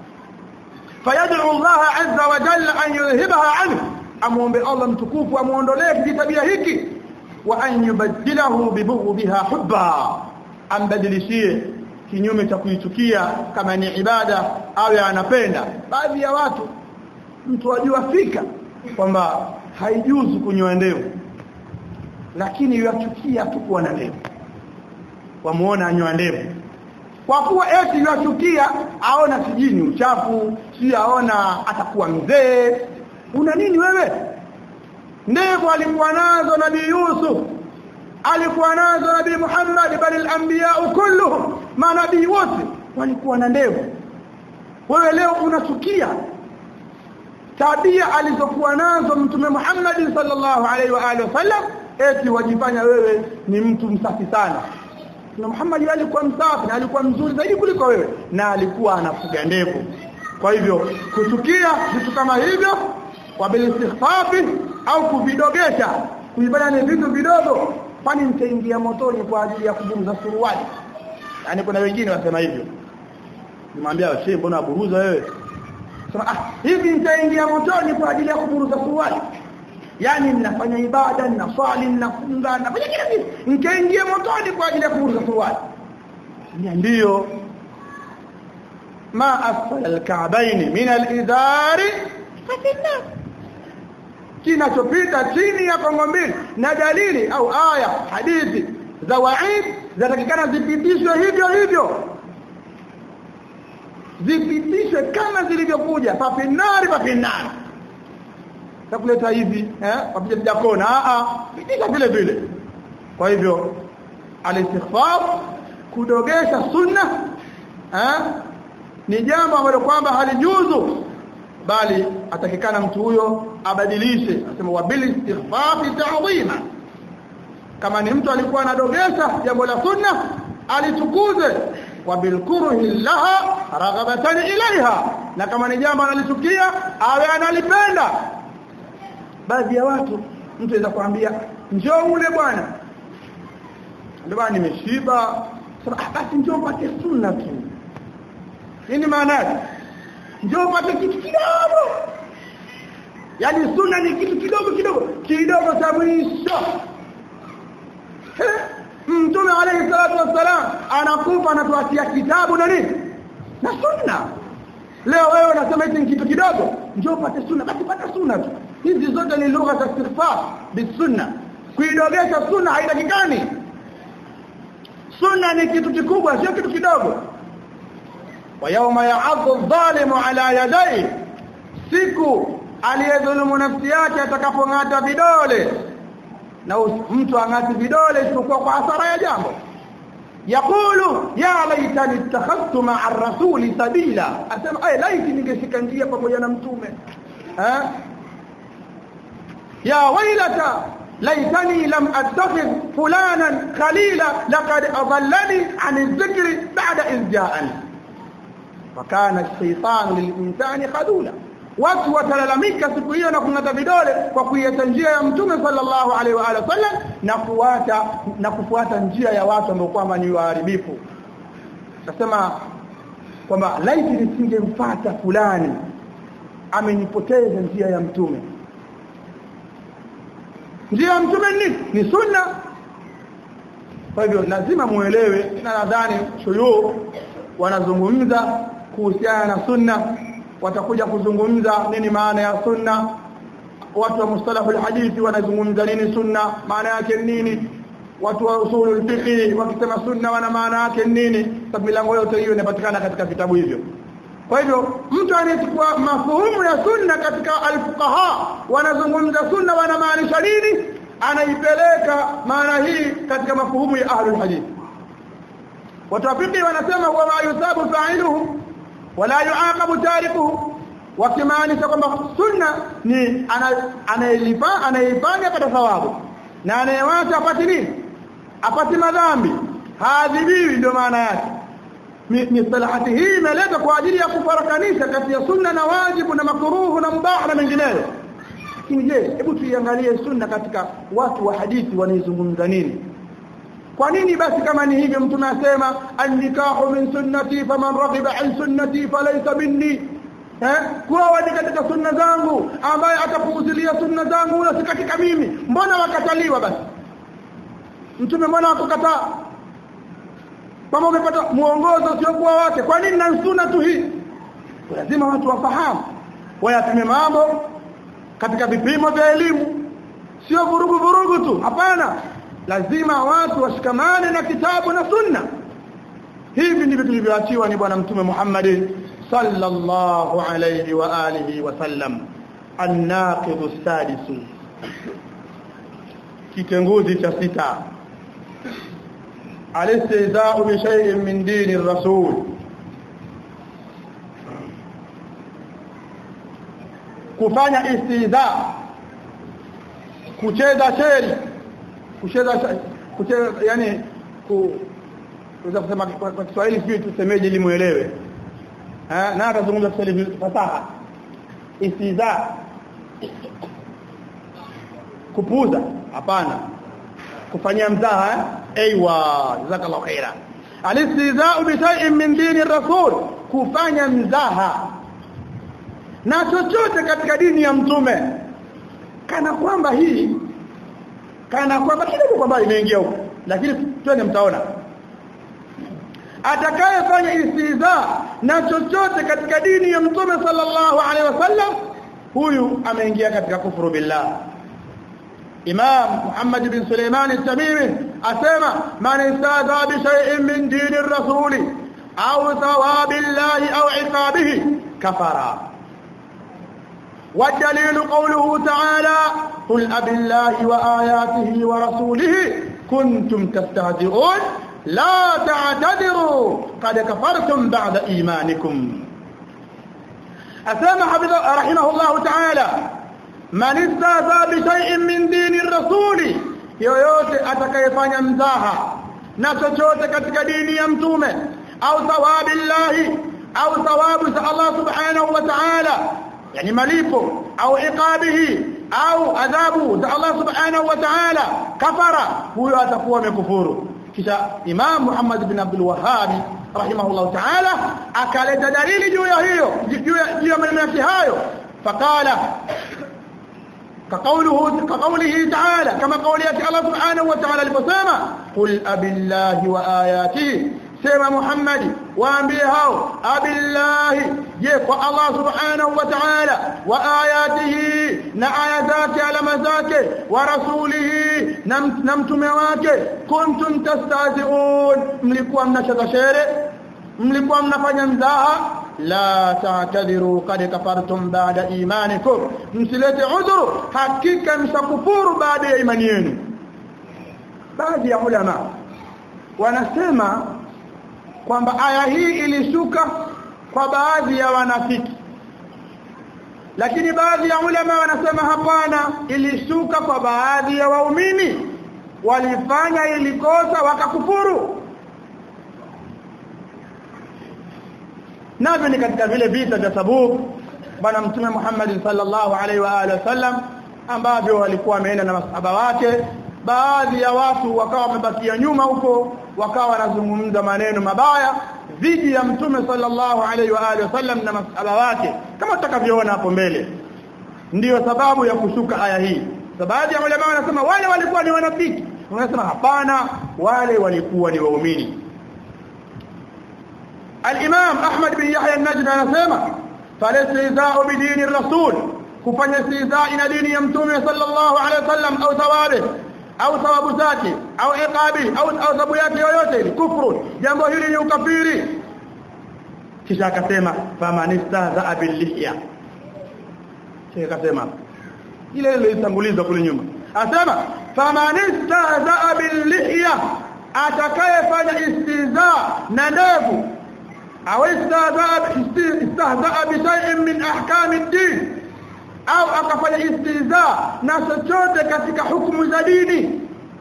fayad'u Allah azza wa jalla an yulhibaha anhu amuombe Allah mtukufu amuondolee kitabia hiki wa an yubaddilahu bibughdiha hubba ambadilishie kinyume cha kuichukia kama ni ibada awe anapenda baadhi ya watu mtu ajua fika kwamba haijuzu kunyoa ndevu lakini yachukia tu kuwa na ndevu wamuona anyoa ndevu kwa kuwa eti yachukia aona sijini uchafu si aona atakuwa mzee una nini wewe ndevu alikuwa nazo nabii Yusuf alikuwa nazo nabii Muhammad bali al-anbiya kulluhum manabii wote walikuwa na ndevu wewe leo unachukia tabia alizokuwa nazo mtume Muhammad sallallahu alaihi wa alihi wasallam eti wajifanya wewe ni mtu msafi sana na Muhammad alikuwa msafi na alikuwa mzuri zaidi kuliko wewe na alikuwa anafuga ndevu kwa hivyo kuchukia vitu kama hivyo kwa bil istighfafi au kuvidogesha kuibana ni vitu vidogo kwani nitaingia motoni kwa ajili ya kuburuza suruali yani kuna wengine wasema hivyo nimwambia shehe mbona buruza wewe sema ah hivi nitaingia motoni kwa ajili ya kuburuza suruali yani ninafanya ibada ninaswali ninafunga nafanya kila kitu nikaingia motoni kwa ajili ya kuburuza suruali ndio ma asfala alka'bayn min alizari fafinnar kinachopita chini ya kongo mbili na dalili au aya hadithi za waid zatakikana zipitishwe hivyo hivyo zipitishwe kama zilivyokuja fafinari fafinari takuleta hivi eh wapija sijakona a a pitisha vile vile kwa hivyo alistighfar kudogesha sunna eh ni jambo ambalo kwamba halijuzu bali atakikana mtu huyo abadilishe asema wabili istighfafi ta'zima kama ni mtu alikuwa anadogesha jambo la sunna alitukuze wabilkuruhi laha raghabatan ilaiha na kama ni jambo analichukia awe analipenda baadhi ya watu mtu anaweza kuambia njoo ule bwana ndio bwana nimeshiba sasa basi njoo pate sunna tu nini maana yake njoo pate kitu kidogo yani sunna ni kitu kidogo kidogo kidogo cha mwisho Mtume alayhi salatu wassalam anakufa anatuachia kitabu na nini? Na sunna. Leo wewe unasema hizi ni kitu kidogo, njoo upate sunna, basi pata sunna tu. Hizi zote ni lugha za istighfar bisunna. Kuidogesha sunna haitakikani. Sunna ni kitu kikubwa, sio kitu kidogo. Wa yawma ya'adhu adh-dhalimu ala yadayhi, siku aliyedhulumu nafsi yake atakapong'ata vidole na mtu angati vidole isipokuwa kwa hasara ya jambo yakulu ya laitani ittakhadhtu ma'a ar-rasuli sabila asema ay laiti ningeshika njia pamoja na mtume eh ya wailata laitani lam attakhidh fulanan khalila laqad adallani 'an adh-dhikri ba'da idh ja'ani wa kana ash-shaytanu lil-insani khadula watu watalalamika siku hiyo na kungata vidole kwa kuiacha njia ya mtume sallallahu alaihi wa alihi wasallam na kufuata na kufuata njia ya watu ambao kwamba ni waharibifu nasema kwamba laiti nisingemfuata fulani amenipoteza njia ya mtume njia ya mtume ni ni sunna kwa hivyo lazima muelewe na nadhani shuyu wanazungumza kuhusiana na sunna watakuja kuzungumza nini maana ya sunna watu wa mustalahu alhadithi wanazungumza nini sunna maana yake nini watu wa usulul fiqh wakisema sunna wana maana yake nini sababu milango yote hiyo inapatikana katika vitabu hivyo kwa hivyo mtu anayechukua mafuhumu ya sunna katika alfuqaha wanazungumza sunna wanamaanisha nini anaipeleka maana hii katika mafuhumu ya ahlul hadith watu wa fiqh wanasema huwa ma yusabu fa'iluhu wala yuaqabu tarikuhu wakimaanisha kwamba sunna ni anayelipa anayefanya kwa thawabu na anayewacha apati nini apati madhambi haadhibiwi ndio maana yake mistalahati hii imeletwa kwa ajili ya kufarakanisha kati ya sunna na wajibu na makruhu na mubah na mengineyo lakini je hebu tuiangalie sunna katika watu wa hadithi wanaizungumza nini kwa nini basi kama ni hivyo mtume asema an-nikahu min sunnati faman raghiba an sunnati falaysa minni eh kuwa ni katika sunna zangu ambaye atapuuzilia sunna zangu huyo si katika mimi mbona wakataliwa basi mtume mbona akukataa kama umepata muongozo sio kwa wake kwa nini na sunna tu hii lazima watu wafahamu wayapime mambo katika vipimo vya elimu sio vurugu vurugu tu hapana lazima watu washikamane na kitabu na sunna hivi ndivyo tulivyoachiwa ni bwana mtume Muhammad sallallahu alayhi wa alihi wa sallam an-naqid as-sadis kitenguzi cha sita al-istihza'u bi shay'in min dini ar-rasul kufanya istihza kucheza sheri kucheza kucheza yani ku kuweza kusema kwa Kiswahili sio tusemeje ili muelewe eh na atazungumza Kiswahili fasaha istiza kupuza hapana kufanyia mzaha eh aiywa jazakallahu khaira alistizaa bi shay'in min dini rasul kufanya mzaha na chochote katika dini ya mtume kana kwamba hii kana kwamba kidogo kwamba imeingia huko lakini twende mtaona atakayefanya istiza na chochote katika dini ya mtume sallallahu alaihi wasallam huyu ameingia katika kufuru billah Imam Muhammad bin Suleiman al-Tamimi asema man istada bi shay'in min dini ar-rasul au thawabi Allah au iqabihi kafara والدليل قوله تعالى قل أب الله وآياته ورسوله كنتم تستهزئون لا تعتذروا قد كفرتم بعد إيمانكم أسامة حفظه رحمه الله تعالى من استهزأ بشيء من دين الرسول yoyote atakayefanya mzaha na chochote katika dini ya mtume au thawabi llahi au thawabu za Allah subhanahu wa ta'ala yani malipo au iqabihi au adhabu za Allah subhanahu wa ta'ala kafara huyo atakuwa amekufuru kisha Imam Muhammad bin Abdul Wahhab rahimahullah ta'ala akaleta dalili juu ya hiyo juu ya maneno yake hayo faqala كقوله كقوله تعالى كما قول الله سبحانه وتعالى لبسامة قل أبي الله وآياته سيما محمد وأنبيه أبي الله يكو الله سبحانه وتعالى وآياته نعي ذاك على مذاك ورسوله نمت نمت مواك كنتم تستهزئون ملكوا منشط شيري ملكوا منفanya mzaha la ta'tadiru qad kafartum ba'da imanikum msilete udhuru hakika mshakufuru baada ya imani yenu baadhi ya ulama wanasema kwamba aya hii ilishuka kwa baadhi ya wanafiki lakini baadhi ya ulama wanasema hapana ilishuka kwa baadhi ya waumini walifanya ilikosa wakakufuru navyo ni katika vile vita vya Tabuk bwana mtume Muhammad sallallahu alaihi wa alihi wasallam ambavyo walikuwa wameenda na masahaba wake baadhi ya watu wakawa wamebakia nyuma huko wakawa wanazungumza maneno mabaya dhidi ya mtume sallallahu alaihi wa alihi wasallam na masahaba wake kama tutakavyoona hapo mbele ndiyo sababu ya kushuka aya hii baadhi ya ulama wanasema wale walikuwa ni wanafiki wanasema hapana wale walikuwa ni waumini الامام احمد بن يحيى النجدي anasema falistizaa bidini الرسول kufanya istizaa ina dini ya mtume sallallahu alaihi wasallam au thawabi au thawabu zake au iqabi au au thawabu yake yoyote ni kufru jambo hili ni ukafiri kisha akasema famanistazaa billihya kisha akasema ile ile ilitangulizwa kule nyuma asema famanistazaa billihya atakayefanya istizaa na ndevu au istahzaa bishay'in min ahkam ad-din au akafanya istihza na chochote katika hukumu za dini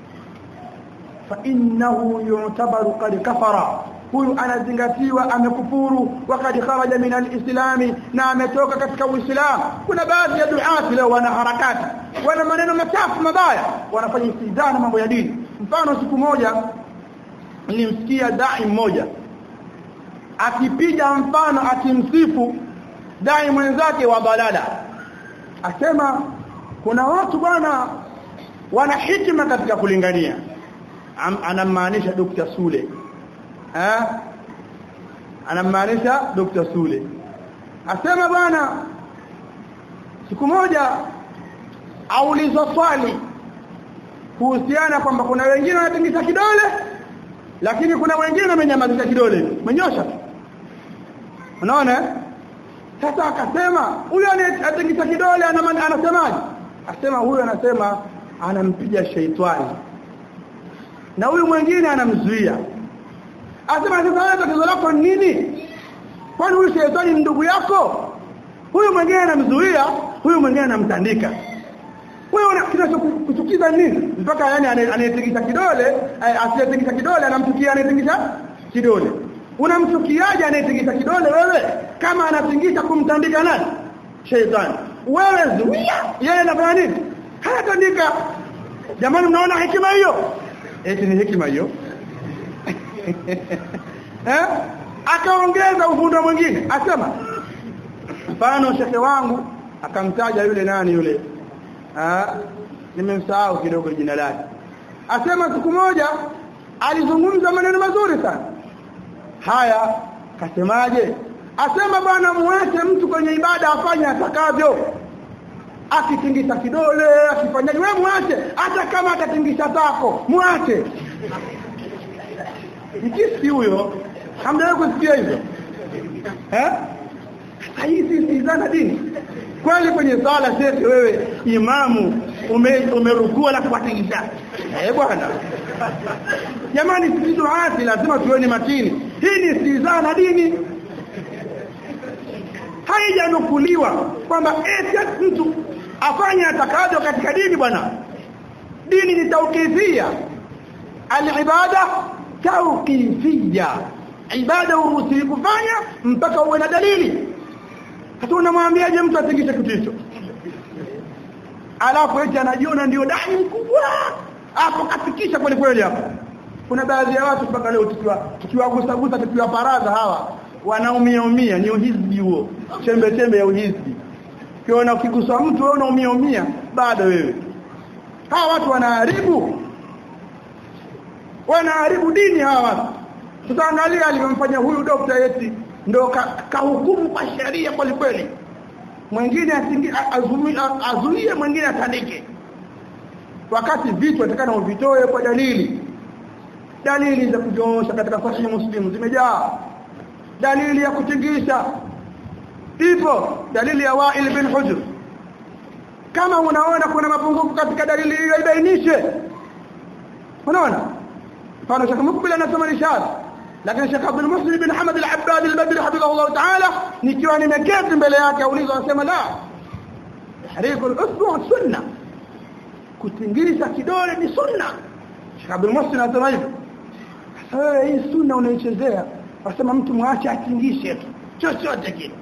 fa innahu yu'tabaru qad kafara huyu anazingatiwa amekufuru wakati kharaja min al-islam na ametoka katika uislamu kuna baadhi ya duati leo wana harakati wana maneno machafu mabaya wanafanya istihza na mambo ya dini mfano siku moja nilimsikia dai mmoja akipiga mfano akimsifu dai mwenzake wa balala asema kuna watu bwana wana hikima katika kulingania anamaanisha Dr. Sule eh anamaanisha Dr. Sule asema bwana siku moja aulizwa swali kuhusiana kwamba kuna wengine wanatingisha kidole lakini kuna wengine wamenyamazisha kidole menyosha unaona sasa akasema huyo anatingisha kidole anasemaje asema huyo anasema anampiga sheitani na huyu mwingine anamzuia asema sasa wewe tatizo lako ni nini kwani huyu sheitani ndugu yako huyu mwingine anamzuia huyu mwingine anamtandika wewe kinachokuchukiza nini mpaka yani anayetingisha kidole asiyetingisha kidole anamchukia anayetingisha kidole unamchukiaje anayetingisha kidole wewe kama anatingisha kumtandika nani sheitani wewe zuia yeye anafanya nini hayatandika jamani mnaona hekima hiyo eti ni hekima hiyo eh akaongeza ufundo mwingine asema mfano shekhe wangu akamtaja yule nani yule ah nimemsahau kidogo jina lake asema siku moja alizungumza maneno mazuri sana haya kasemaje asema bwana muache mtu kwenye ibada afanye atakavyo akitingisha kidole akifanyaje wewe muache hata kama atatingisha zako muache mkisi huyo hamjawahi kusikia hivyo eh hizi si zana dini kweli kwenye sala sisi wewe imamu ume, umerukua na kupatingisha eh bwana jamani sisi duati lazima tuone makini hii ni sizana dini haijanukuliwa kwamba eti mtu afanye atakavyo katika dini bwana dini ni tauqifia alibada tauqifia ibada uruhusi kufanya mpaka uwe na dalili hata unamwambiaje mtu atingishe kitu hicho alafu eti anajiona ndio dai mkubwa hapo kafikisha kweli kweli hapo kuna baadhi ya watu mpaka leo tukiwa tukiwagusa gusa tukiwa paraza hawa wanaumia umia ni uhizbi huo chembe chembe ya uhizbi kiona ukigusa mtu wewe unaumia umia bado wewe hawa watu wanaharibu wanaharibu dini hawa watu tutaangalia alivyomfanya huyu dokta yeti ndo kahukumu ka kwa sheria kweli kweli mwingine azuie mwingine atandike wakati vitu atakana uvitoe kwa dalili dalili za kujoosha katika sahihi muslim zimejaa dalili ya kutingisha ipo dalili ya Wa'il bin Hujr kama unaona kuna mapungufu katika dalili hiyo ibainishe unaona mfano Sheikh Mukbil anasema rishad lakini Sheikh Abdul Muslim bin Hamad al-Abbad al-Badri hafidhahullah ta'ala nikiwa nimeketi mbele yake auliza anasema la tahriku al-usbu sunna kutingisha kidole ni sunna Sheikh Abdul Muslim anasema hivyo sasa hii sunna unaichezea wasema mtu mwache atingishe tu chochote kile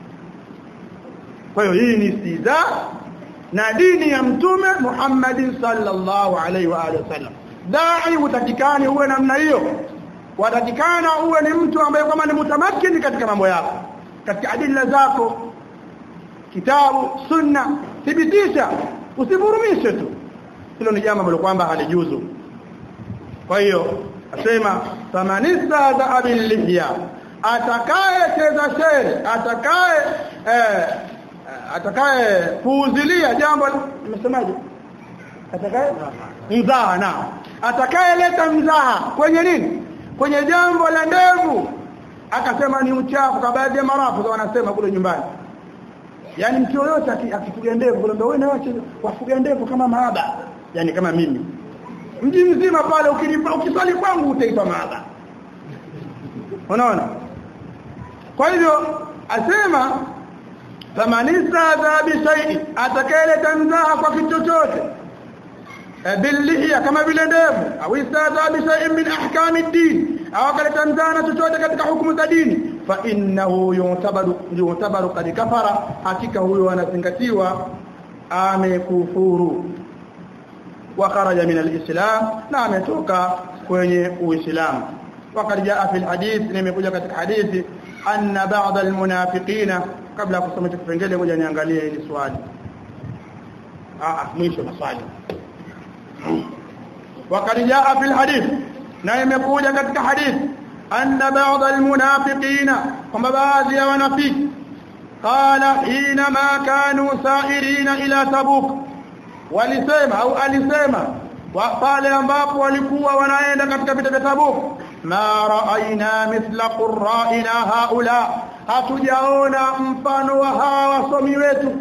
kwa hiyo hii ni siza na dini ya mtume Muhammad sallallahu alaihi wa alihi wasallam dai utakikani uwe namna hiyo watakikana uwe ni mtu ambaye kama ni mutamakini katika mambo yako katika adilla zako kitabu sunna thibitisha usivurumishe tu hilo ni jambo ambalo kwamba halijuzu kwa hiyo asema famanista za abilihya atakaye cheza shere atakaye eh, atakaye puuzilia jambo nimesemaje atakaye mzaha na atakaye leta mzaha kwenye nini kwenye jambo la ndevu akasema ni uchafu kwa baadhi ya marafu wanasema kule nyumbani yani mtu yoyote akifuga ndevu kule ndio wewe na wafuga ndevu kama maaba yani kama mimi mji mzima pale ukinipa ukisali kwangu utaitwa maaba unaona kwa hivyo asema famanista dha bi shay'in atakayeleta mzaha kwa kitu chochote bilihya kama vile ndevu au istadha bi shay'in min ahkam ad-din au akaleta mzaha chochote katika hukumu za dini fa innahu yutabaru yutabaru kad kafara hakika huyo anazingatiwa amekufuru wa kharaja min al-islam na ametoka kwenye uislamu وقد جاء في الحديث nimekuja katika hadithi anna ba'd almunafiqina kabla ya kusoma kipengele ngoja niangalie hili swali ah mwisho maswali وقد جاء في الحديث na imekuja katika hadithi anna ba'd almunafiqina kwamba baadhi ya wanafiki qala hina ma kanu sa'irina ila tabuk walisema au alisema pale ambapo walikuwa wanaenda katika vita vya tabuk ma raaina mithla qurra'ina haula hatujaona mfano wa hawa wasomi wetu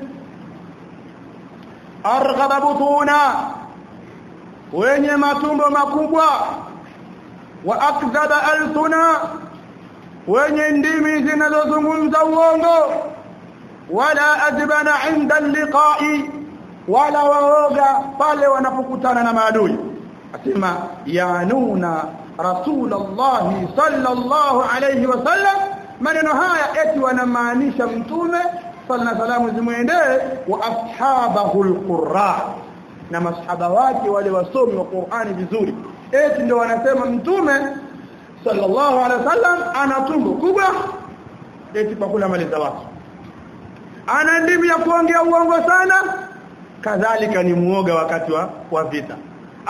arghaba butuna wenye matumbo makubwa wa akdhaba alsuna wenye ndimi zinazozungumza uongo wala adbana inda liqa'i wala waoga pale wanapokutana na maadui asema yanuna rasulullah sallallahu alayhi wasallam maneno haya eti wanamaanisha mtume sallallahu alayhi zimuendee wa ashabahu alqurra na masahaba wake wale wasomi wa Qur'ani vizuri eti ndio wanasema mtume sallallahu alayhi wasallam ana tumbo kubwa eti kwa kula mali za watu ana ndimi ya kuongea uongo sana kadhalika ni muoga wakati wa, wa vita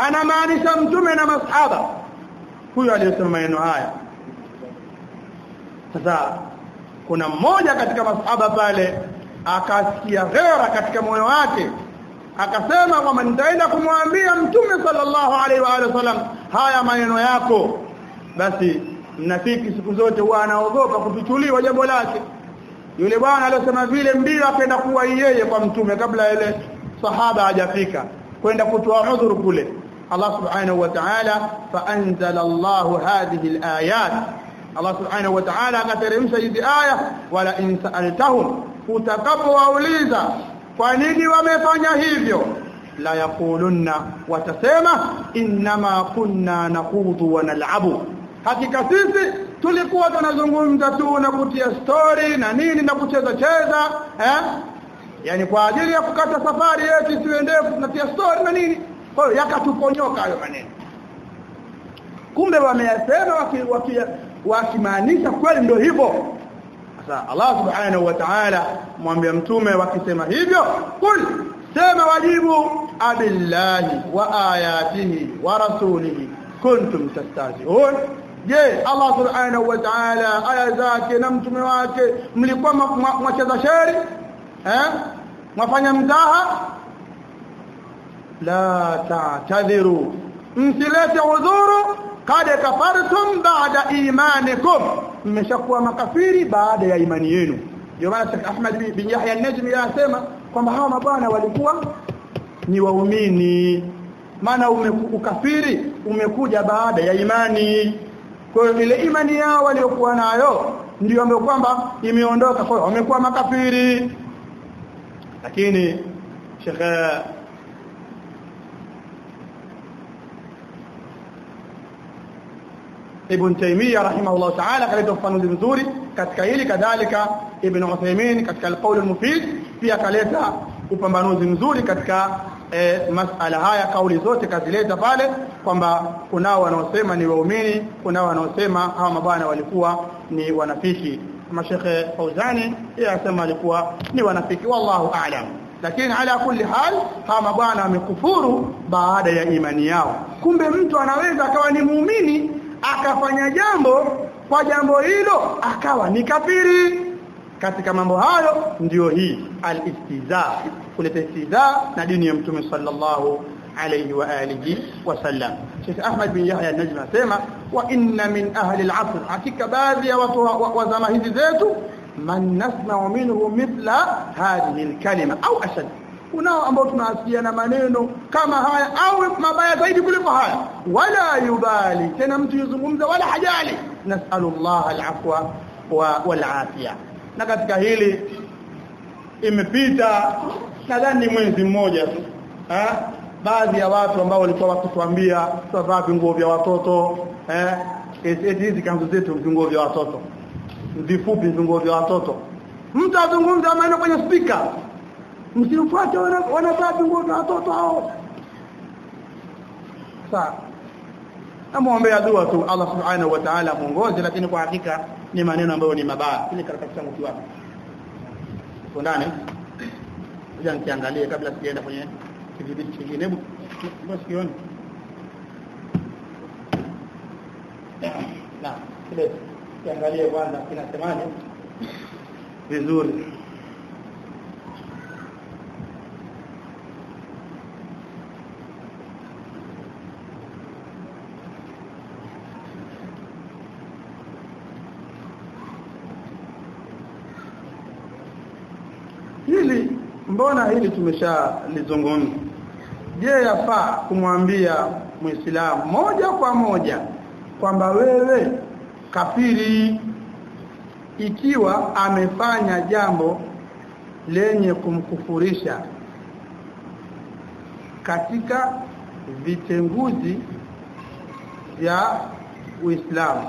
anamaanisha mtume na masahaba huyo aliyesema maneno haya sasa kuna mmoja katika masahaba pale akasikia ghera katika moyo wake akasema kwamba nitaenda kumwambia mtume sallallahu alaihi wa alihi wasallam haya maneno yako basi mnafiki siku zote huwa anaogopa kufichuliwa jambo lake yule bwana aliyosema vile mbio akaenda kuwa yeye kwa mtume kabla ile sahaba hajafika kwenda kutoa udhuru kule Allah subhanahu wa ta'ala fa anzala Allah hadhihi alayat Allah subhanahu wa ta'ala akateremsha hizi aya wala in sa'altahum utakapowauliza kwa nini wamefanya hivyo la yaqulunna watasema inma kunna naqudu wa nal'abu hakika sisi tulikuwa tunazungumza tu na kutia story na nini na kucheza cheza eh yani kwa ajili ya kukata safari yetu siwe ndefu tunatia story na nini kwa hiyo yakatuponyoka hayo maneno kumbe wameyasema wakimaanisha waki, waki kweli ndio hivyo sasa Allah subhanahu wa ta'ala mwambia mtume wakisema hivyo kul sema wajibu abillahi wa ayatihi wa rasulihi kuntum tastahzi'un je Allah subhanahu wa ta'ala aya zake na mtume wake mlikuwa mwacheza sheri eh mwafanya mzaha la ta'tadhiru msilete udhuru kad kafartum ba'da imanikum mmeshakuwa makafiri baada ya imani yenu ndio maana Sheikh Ahmad bin Yahya an-Najmi anasema kwamba hawa mabwana walikuwa ni waumini maana ukafiri umekuja baada ya imani kwa hiyo ile imani yao waliokuwa nayo ndio ambayo kwamba imeondoka kwa hiyo wamekuwa makafiri lakini Sheikh Ibn Taymiyyah rahimahullah ta'ala kaleta ufafanuzi mzuri katika hili kadhalika Ibn Uthaymeen katika al-Qawl al-Mufid pia kaleta upambanuzi mzuri katika e, masala haya kauli zote kazileta pale kwamba kunao wanaosema ni waumini kunao wanaosema hawa mabwana walikuwa ni wanafiki kama Sheikh Fauzani yeye asema alikuwa ni wanafiki wallahu a'lam lakini ala kulli hal hawa mabwana wamekufuru baada ya imani yao kumbe mtu anaweza akawa ni muumini akafanya jambo kwa jambo hilo akawa ni kafiri katika mambo hayo ndiyo hii al-istiza kuleta istiza na dini ya mtume sallallahu alayhi wa alihi wasallam Sheikh Ahmad bin Yahya an-Najmi anasema wa inna min ahli al-asr hakika baadhi ya watu wa, wa zama hizi zetu man nasma'u minhu mithla hadhihi al-kalima au ashad kunao ambao tunasikia na maneno kama haya au mabaya zaidi kuliko haya wala yubali tena mtu yuzungumza wala hajali nasallallahu al-afwa wa wal afia na katika hili imepita nadhani mwezi mmoja tu eh baadhi ya watu ambao walikuwa wakituambia tuvaa vinguo vya watoto eh hizi kanzu zetu vinguo vya watoto vifupi vinguo vya watoto mtu azungumza maneno kwenye speaker msifuate wanavaa vinguo vya watoto hao sawa namuombea dua tu Allah subhanahu wa ta'ala muongoze lakini kwa hakika ni maneno ambayo ni mabaya ile karatasi yangu kiwapi uko ndani ngoja nikiangalie kabla sijaenda kwenye kidhibiti kingine hebu basi kione na kile kiangalie kwanza kinasemaje vizuri hili mbona hili tumeshalizungumza je yafaa kumwambia muislamu moja kwa moja kwamba wewe kafiri ikiwa amefanya jambo lenye kumkufurisha katika vitenguzi vya Uislamu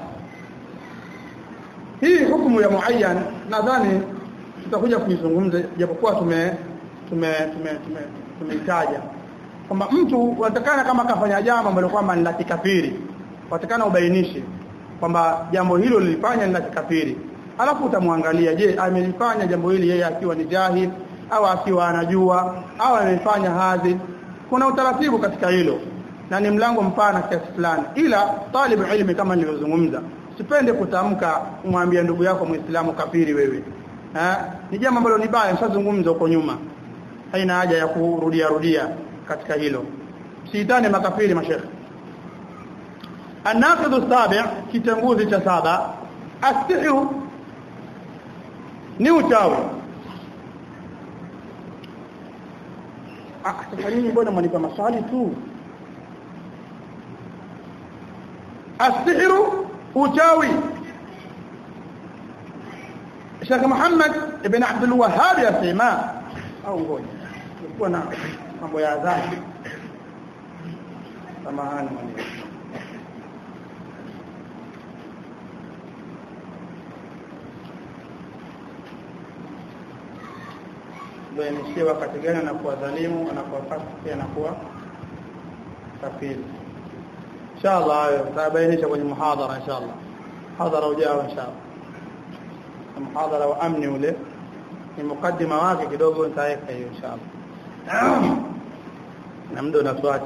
hii hukumu ya muayyan nadhani tutakuja kuizungumza japokuwa tume tume tume tumeitaja kwamba mtu watakana kama kafanya jambo ambalo kwamba ni la kikafiri watakana ubainishe kwamba jambo hilo lilifanya ni la kikafiri alafu utamwangalia je amelifanya jambo hili yeye akiwa ni jahil au akiwa anajua au amefanya hadhi kuna utaratibu katika hilo na ni mlango mpana kiasi fulani ila talibu ilmi kama nilivyozungumza sipende kutamka umwambie ndugu yako muislamu kafiri wewe eh ni jambo ambalo ni baya mshazungumza huko nyuma haina haja ya kurudia rudia katika hilo siitane makafiri mashekhe الناقض السابع kitanguzi cha saba astihyu ni uchawi ah sasa nyinyi mbona mwanipa maswali tu astihru uchawi Sheikh Muhammad ibn Abdul Wahhab yasema au ngoja kulikuwa na mambo ya adhabu samahani mwalimu bainishie wakati gani anakuwa dhalimu anakuwa fasiki anakuwa kafiri inshallah hayo tutabainisha kwenye muhadhara inshallah hadhara ujao inshallah muhadhara wa amni ule ni mukaddima wake kidogo nitaweka hiyo inshallah na muda unatuacha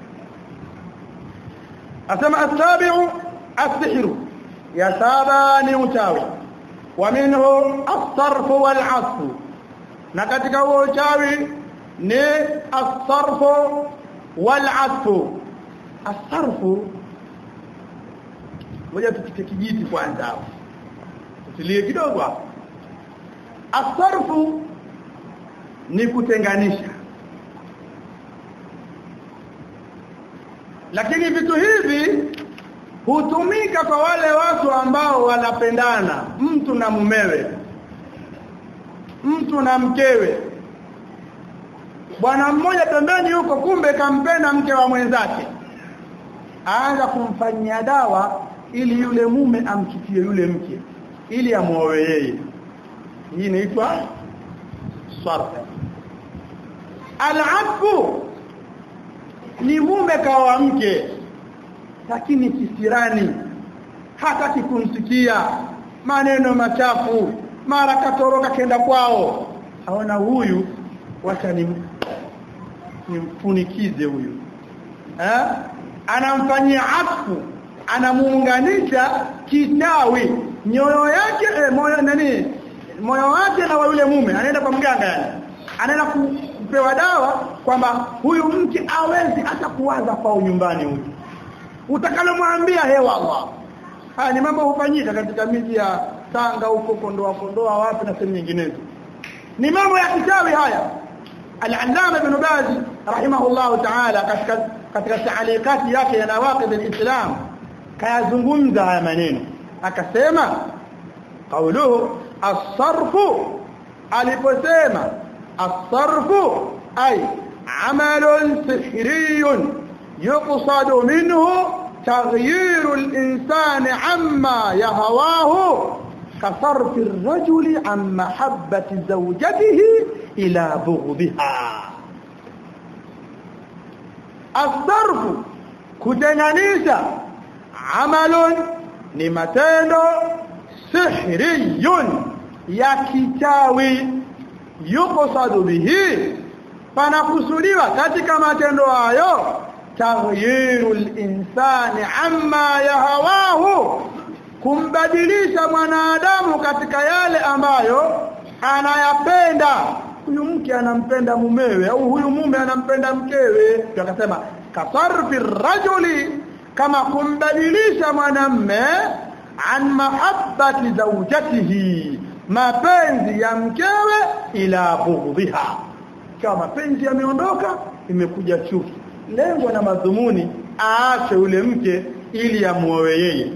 asema asabi'u as-sihru ya saba ni uchawi wa minhu as-sarfu wal-'asfu na katika huo uchawi ni as-sarfu wal-'asfu as-sarfu ngoja tupite kijiti kwanza hapo tulie kidogo hapo as-sarfu ni kutenganisha lakini vitu hivi hutumika kwa wale watu ambao wanapendana mtu na mumewe mtu na mkewe bwana mmoja pembeni huko kumbe kampenda mke wa mwenzake aanza kumfanyia dawa ili yule mume amchukie yule mke ili amuoe yeye hii inaitwa sarf al-afu ni mume kawa mke lakini kisirani hataki kumsikia maneno machafu mara katoroka kenda kwao aona huyu wacha ni nimfunikize huyu eh anamfanyia afu anamuunganisha kitawi nyoyo yake eh, moyo nani moyo wake na wa yule mume anaenda kwa mganga yani anaenda kupewa dawa kwamba huyu mke awezi hata kuwaza kwao nyumbani huyu utakalomwambia hewa Allah haya ni mambo hufanyika katika miji ya Tanga huko Kondoa Kondoa wapi na sehemu nyinginezo ni mambo ya kichawi haya al-Allama Ibn Baz rahimahullahu ta'ala katika katika taalikati yake ya nawaqid al-Islam kayazungumza haya maneno akasema qauluhu as-sarfu aliposema as-sarfu ay amalun sihriyun yuqsadu minhu تغيير الإنسان عما يهواه كصرف الرجل عن محبة زوجته إلى بغضها الصرف كتنانيسا عمل نمتين سحري يكتاوي يقصد به panakusudiwa katika matendo hayo taghyirul insani amma yahawahu kumbadilisha mwanadamu katika yale ambayo anayapenda huyu mke anampenda mumewe au huyu mume anampenda mkewe akasema kasarfi rajuli kama kumbadilisha mwanamme an mahabbati zawjatihi mapenzi ya mkewe ila bughdhiha kama mapenzi yameondoka imekuja chuki lengo na madhumuni aache ule mke ili amuoe yeye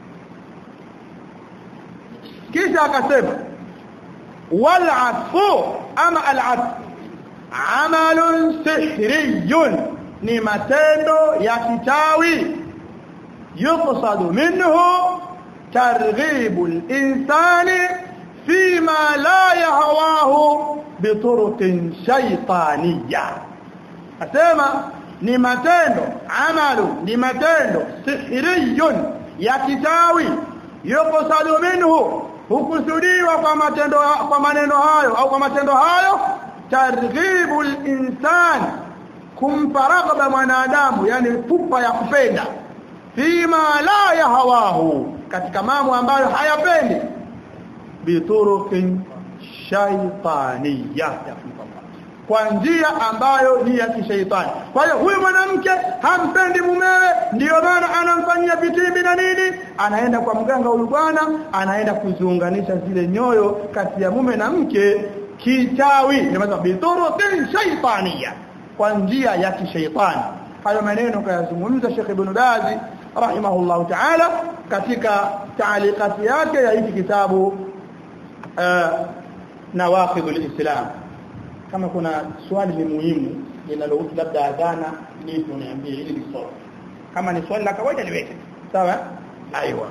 kisha akasema wal afu ama al afu amalun sihriyun ni matendo ya kichawi yuqsadu minhu targhibu al-insani fima la yahwahu bituruqin shaytaniyya asema ni matendo amalu ni matendo sihriyun ya kichawi yuqsadu minhu hukusudiwa kwa matendo kwa maneno hayo au kwa matendo hayo targhibul insan kumpa raghaba mwanadamu yani pupa ya kupenda fima la yahawahu katika mambo ambayo hayapendi biturukin shaytaniyya kwa njia ambayo ni ya kishaitani kwa hiyo huyu mwanamke hampendi mumewe ndiyo maana anamfanyia vitimbi na nini anaenda kwa mganga huyu bwana anaenda kuziunganisha zile nyoyo kati ya mume na mke kichawi nimesema biturukin shaytaniyya kwa njia ya kishaitani hayo maneno kayazungumza Sheikh Ibn Bazi rahimahullahu ta'ala katika taalikati yake ya hiki kitabu uh, nawaqidul islam kama kuna swali ni muhimu linalohusu labda adhana ni uniambie ili nisome kama ni swali la kawaida niweke sawa aiwa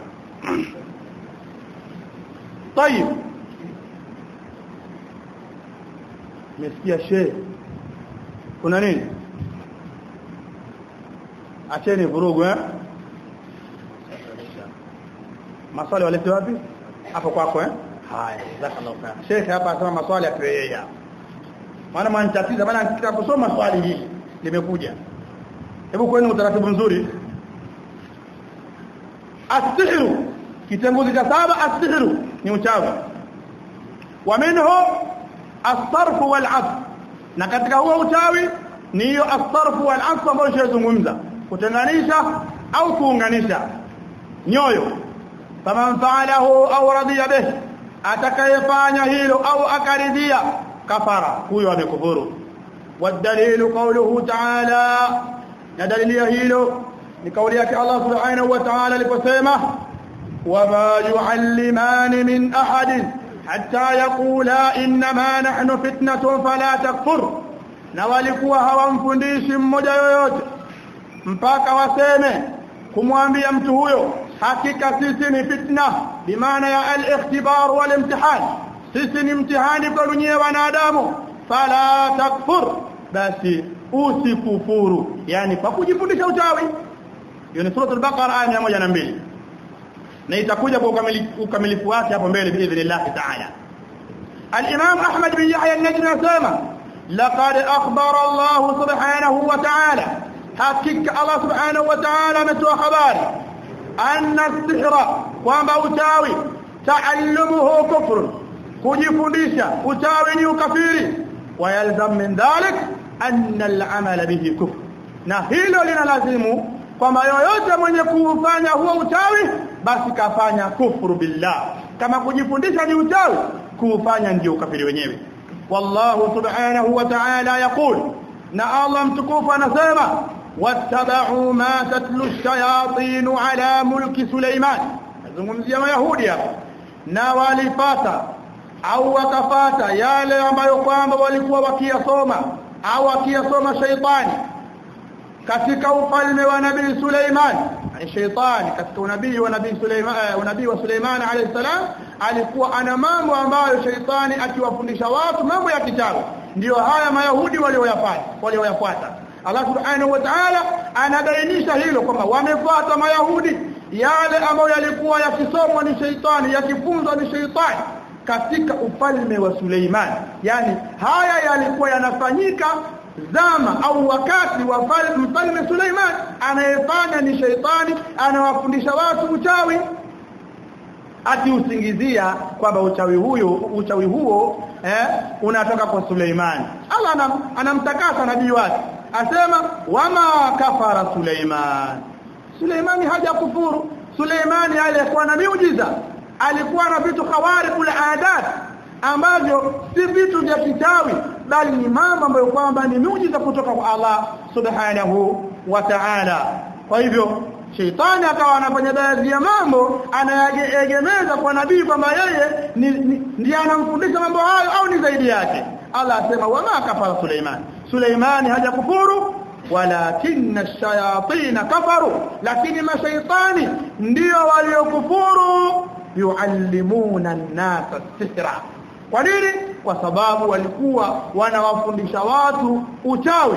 طيب mesikia shehe kuna nini acheni vurugu eh maswali walete wapi hapo kwako eh haya jazakallahu khair sheikh hapa asema maswali apewe yeye maana mwanitatiza maana nikitaka kusoma swali hili limekuja hebu kwenu utaratibu mzuri asihru kitenguzi cha saba asihru ni uchawi wa minhu as-sarf wal 'asf na katika huo uchawi ni hiyo as-sarf wal 'asf ambayo tunazungumza kutenganisha au kuunganisha nyoyo faman fa'alahu au radiya bih atakayefanya hilo au akaridhia kafara huyo amekufuru wadalilu qawluhu ta'ala na dalili hilo ni kauli yake Allah subhanahu wa ta'ala aliposema wama yu'allimani min ahadin hatta yaqula inma nahnu fitnatun fala takfur na walikuwa hawamfundishi mmoja yoyote mpaka waseme kumwambia mtu huyo hakika sisi ni fitna bimaana ya al-ikhtibar wal-imtihan sisi ni mtihani kwa dunia wanadamu fala takfur basi usikufuru yani kwa kujifundisha uchawi hiyo ni sura al-baqara aya 102 na itakuja kwa ukamilifu wake hapo mbele biidhnillah ta'ala al-imam ahmad bin yahya an-najmi asema laqad akhbara allah subhanahu wa ta'ala hakika allah subhanahu wa ta'ala ametoa habari anna as-sihra kwamba uchawi ta'allumuhu kufr kujifundisha uchawi ni ukafiri wayalzam min dhalik anna al-amala bihi kufr na hilo linalazimu kwamba yoyote mwenye kufanya huo uchawi basi kafanya kufuru billah kama kujifundisha ni uchawi kufanya ndio ukafiri wenyewe wallahu subhanahu wa ta'ala yaqul na Allah mtukufu anasema wattaba'u ma tatlu ash-shayatin ala mulki Sulaiman nazungumzia mayahudi hapa na walipata au wakafata yale ambayo kwamba walikuwa wakiyasoma au wakiyasoma shaitani katika ufalme wa nabii Suleiman yani shaitani katika unabii wa nabii Suleiman unabii wa Suleiman alayhi salam alikuwa ana mambo ambayo shaitani akiwafundisha watu mambo ya kichawi ndio haya mayahudi walioyafanya walioyafuata Allah subhanahu wa ta'ala anabainisha hilo kwamba wamefuata mayahudi yale ambayo yalikuwa yakisomwa ni shaitani yakifunzwa ni shaitani katika ufalme wa Suleiman yani haya yalikuwa yanafanyika zama au wakati wa mfalme Suleiman anayefanya ni shaitani anawafundisha watu uchawi akiusingizia kwamba uchawi huyo uchawi huo eh, unatoka kwa Suleiman Allah anam, anamtakasa nabii wake asema wama kafara Suleiman Suleimani hajakufuru Suleimani alikuwa na miujiza alikuwa na vitu khawariqul adat ambavyo si vitu vya kitawi bali ni mambo ambayo kwamba ni miujiza kutoka kwa Allah subhanahu wa ta'ala kwa hivyo Sheitani akawa anafanya baadhi ya mambo anayaegemeza kwa nabii kwamba yeye ndiye anamfundisha mambo hayo au ni zaidi yake Allah asema wama kafara Suleiman Suleimani hajakufuru walakinna ash-shayatin kafaru lakini mashaitani ndio waliokufuru yuallimuna an-nasa sihra kwa nini kwa sababu walikuwa wanawafundisha watu uchawi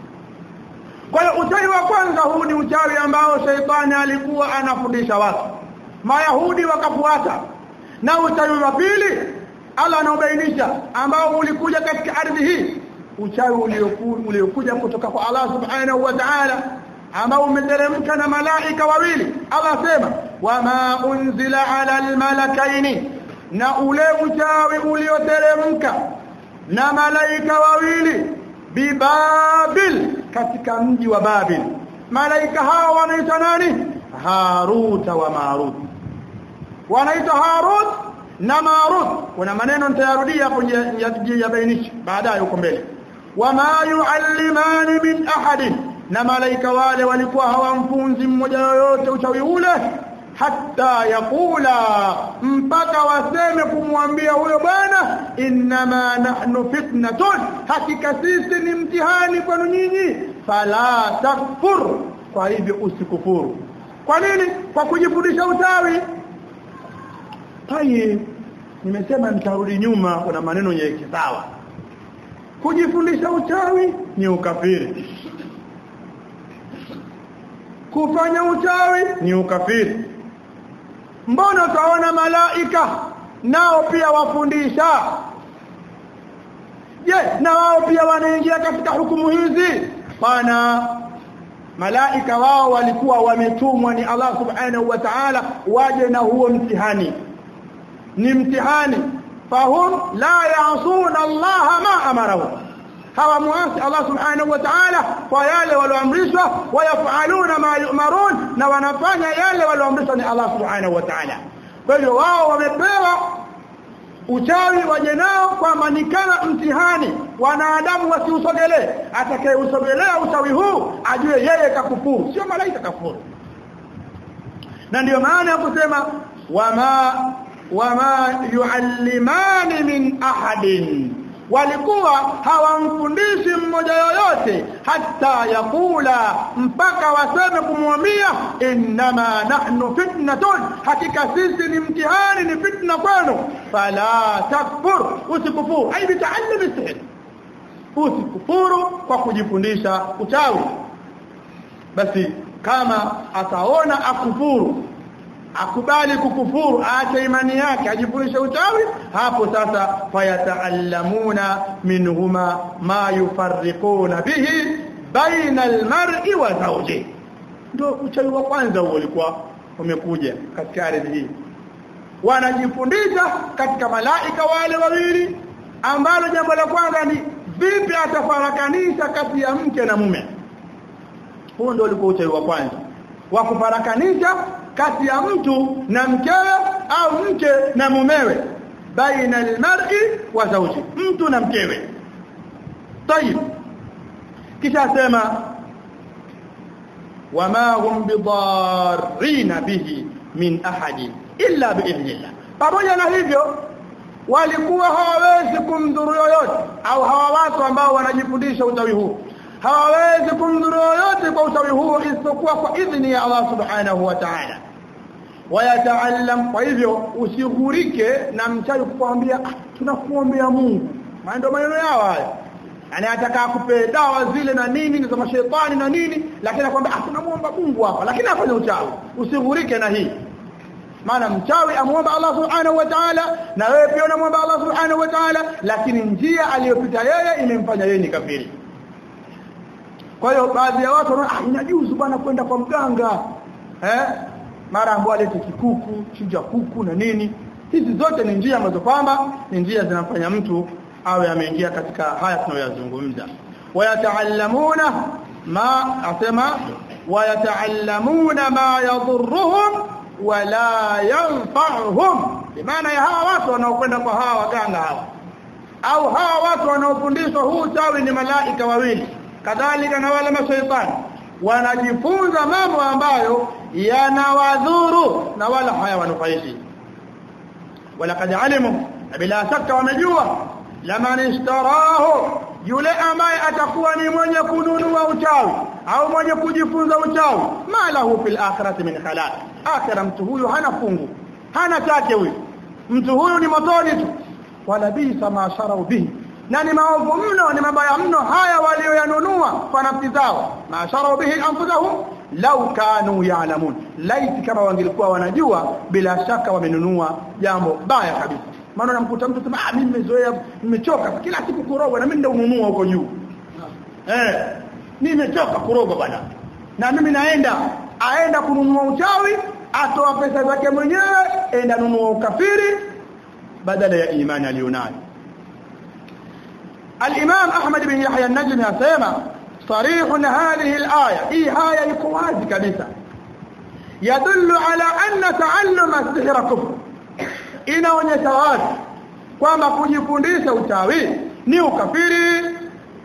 kwa hiyo uchawi wa kwanza huu ni uchawi ambao shaitani alikuwa anafundisha watu mayahudi wakafuata na uchawi wa pili Allah anaubainisha ambao ulikuja katika ardhi hii uchawi uliokuja kutoka kwa Allah subhanahu wa ta'ala ambao umeteremka na malaika wawili Allah sema wama unzila ala almalakaini na ule uchawi ulioteremka na malaika wawili bibabil katika mji wa babil malaika hao wanaitwa nani haruta wa marut wanaitwa harut na marut kuna maneno nitayarudia hapo yabainisha baadaye huko mbele wama yuallimani min ahadin na malaika wale walikuwa hawamfunzi mmoja yoyote uchawi ule hatta yakula mpaka waseme kumwambia huyo bwana inma nahnu fitnatun hakika sisi ni mtihani kwenu nyinyi fala takfur kwa hivyo usikufuru kwa nini kwa kujifundisha uchawi tai nimesema nitarudi nyuma kuna maneno yenye sawa kujifundisha uchawi ni ukafiri kufanya uchawi ni ukafiri mbona utaona malaika nao pia wafundisha je na wao pia wanaingia katika hukumu hizi bana malaika wao walikuwa wametumwa ni Allah subhanahu wa ta'ala waje na huo mtihani ni mtihani fahum la ya'suna Allah ma amarahu hawamuasi Allah subhanahu wa ta'ala kwa yale walioamrishwa wayafaluna ma yu'marun na wanafanya yale walioamrishwa ni Allah subhanahu wa ta'ala kwa hiyo wao wamepewa uchawi waje nao kwamba ni kama mtihani wanadamu wasiusogelee atakayeusogelea uchawi huu ajue yeye kakufuru sio malaika kafuru na ndiyo maana ya kusema wama wama yuallimani min ahadin walikuwa hawamfundishi mmoja yoyote hata yakula mpaka waseme kumwambia innama nahnu fitnatun hakika sisi ni mtihani ni fitna kwenu fala takfur usikufuru ai bitaallim sihr usikufuru kwa kujifundisha uchawi basi kama ataona akufuru akubali kukufuru aache imani yake ajifundishe uchawi hapo sasa fayataallamuna minhuma ma yufarriquna bihi baina almar'i wa zawji ndio uchawi wa kwanza huo ulikuwa umekuja katika ardhi hii wanajifundisha katika malaika wale wawili ambalo jambo la kwanza ni vipi atafarakanisha kati ya mke na mume huo ndio ulikuwa uchawi wa kwanza wa kufarakanisha kati ya mtu na mkewe au mke na mumewe baina almar'i wa zawji mtu na mkewe tayib kisha sema wama hum bidarrina bihi min ahadin illa biidhnillah pamoja na hivyo walikuwa hawawezi kumdhuru yoyote au hawa watu ambao wanajifundisha uchawi huu hawawezi kumdhuru yoyote kwa uchawi huu isipokuwa kwa idhini ya Allah subhanahu wa ta'ala wayataallam kwa hivyo usighurike na mchawi kukwambia ah, tunakuombea Mungu maana ndio maneno yao haya yani ataka akupe dawa zile na nini za mashaitani na nini lakini akwambia ah tunamuomba Mungu hapa lakini afanye uchawi usighurike na hii maana mchawi amuomba Allah subhanahu wa ta'ala na wewe pia unamuomba Allah subhanahu wa ta'ala lakini njia aliyopita yeye imemfanya yeye ni kafiri kwa hiyo baadhi ya watu wanaona ah inajuzu bwana kwenda kwa mganga eh mara ambao alete kikuku chinja kuku na nini hizi zote ni njia ambazo kwamba ni njia zinafanya mtu awe ameingia katika haya tunayoyazungumza wayataallamuna ma asema wayataallamuna ma yadhurruhum wala yanfa'uhum bimaana ya hawa watu wanaokwenda kwa hawa waganga hawa au hawa watu wanaofundishwa huu chawi ni malaika wawili kadhalika na wale mashaitani wanajifunza mambo ambayo yanawadhuru na wala hayawanufaishi walaqad alimu bila shaka wamejua laman ishtarahu yule ambaye atakuwa ni mwenye kununua uchawi au mwenye kujifunza uchawi malahu fil akhirati min khalaq akhira mtu huyu hana fungu hana chake huyu mtu huyu ni motoni tu wala bisa ma sharau bihi na ni maovu mno ni mabaya mno haya walioyanunua kwa nafsi zao ma sharau bihi anfusahum law kanu ya'lamun laiti kama wangelikuwa wanajua bila shaka wamenunua jambo baya kabisa maana namkuta mtu sema ah mimi nimezoea nimechoka kila siku kuroga na mimi ndio ununua huko juu eh nimechoka kuroga bwana na mimi naenda aenda kununua uchawi atoa pesa zake mwenyewe enda nunua ukafiri badala ya imani alionayo الإمام أحمد بن يحيى النجمي أسيما صريح هذه الآية هي آية يكواز كبسة يدل على أن تعلم السحر كفر inaonyesha wazi kwamba kujifundisha uchawi ni ukafiri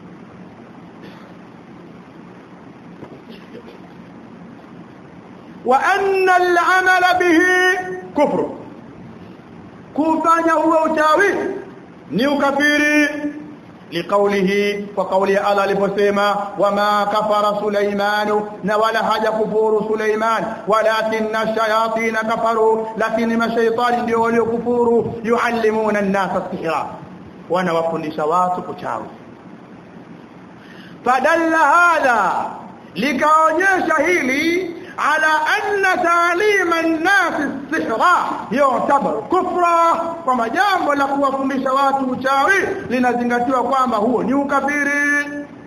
wa anna al-amala bihi kufru kufanya huo uchawi ni ukafiri لقوله وقوله الله aliposema wama kafara Sulaiman na wala haja kufuru Sulaiman walakin ash-shayatin kafaru lakini mashaitani ndio waliokufuru yuallimuna an-nasa sihra wana wafundisha watu kuchawi fadalla hadha likaonyesha hili على أن تعليم الناس السحر يعتبر كفرا كما jambo la kuwafundisha watu uchawi linazingatiwa kwamba huo ni ukafiri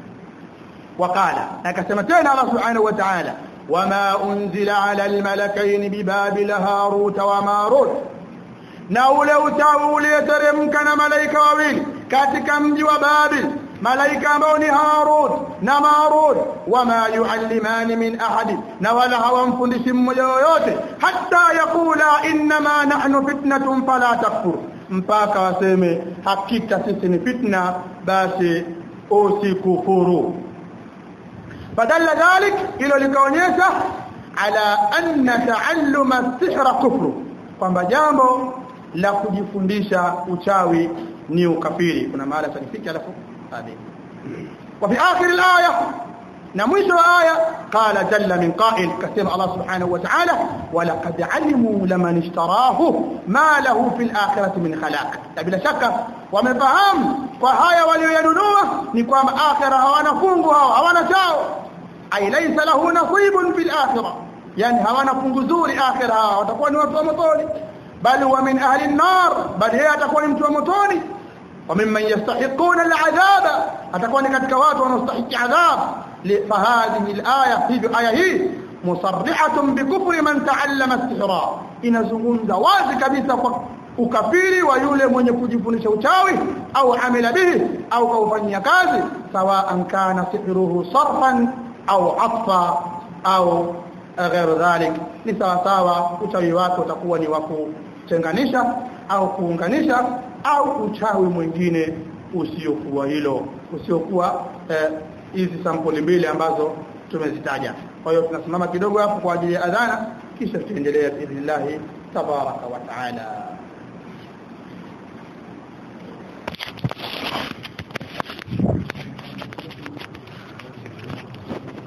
wakala akasema tena Allah subhanahu wa ta'ala wama unzila ala almalakain bibabil harut wa marut na ule uchawi ulioteremka na malaika wawili katika mji wa Babil malaika ambao ni Harut na Marut wama yuallimani min ahad na wala hawamfundishi mmoja yoyote hata yakula inma nahnu fitnatun fala takfur mpaka waseme hakika sisi ni fitna basi usikufuru badala dhalik ilo likaonyesha ala anna taalluma as-sihra kufru kwamba jambo la kujifundisha uchawi ni ukafiri kuna mahala sanifiki alafu هذه وفي آخر الآية نمشي آية قال جل من قائل كثير الله سبحانه وتعالى ولقد علموا لمن اشتراه ما له في الآخرة من خلاق بلا شك ومفهم فهايا ولينunua ni kwamba akhira hawana fungu hao hawana chao ay laysa lahu nasibun fil akhirah yani hawana fungu zuri akhira hao watakuwa ni watu wa motoni bali wa min ahli an-nar bali yeye atakuwa ni mtu wa motoni وممن يستحقون العذاب atakuwa katika watu wanaostahili adhab fahadhihi alaya hivi aya hii musarrihatun bikufri man taallama istihra inazungumza wazi kabisa kwa ukafiri wa yule mwenye kujifundisha uchawi au amila bihi au kaufanyia kazi sawa kana sihruhu sarfan au atfa au غير ذلك ni sawa sawa uchawi wake utakuwa ni wa kutenganisha au kuunganisha au uchawi mwingine usiokuwa hilo usiokuwa hizi eh, sampuli mbili ambazo tumezitaja kwa hiyo tunasimama kidogo hapo kwa ajili ya adhana kisha tuendelea biidhnillah tabaraka wa taala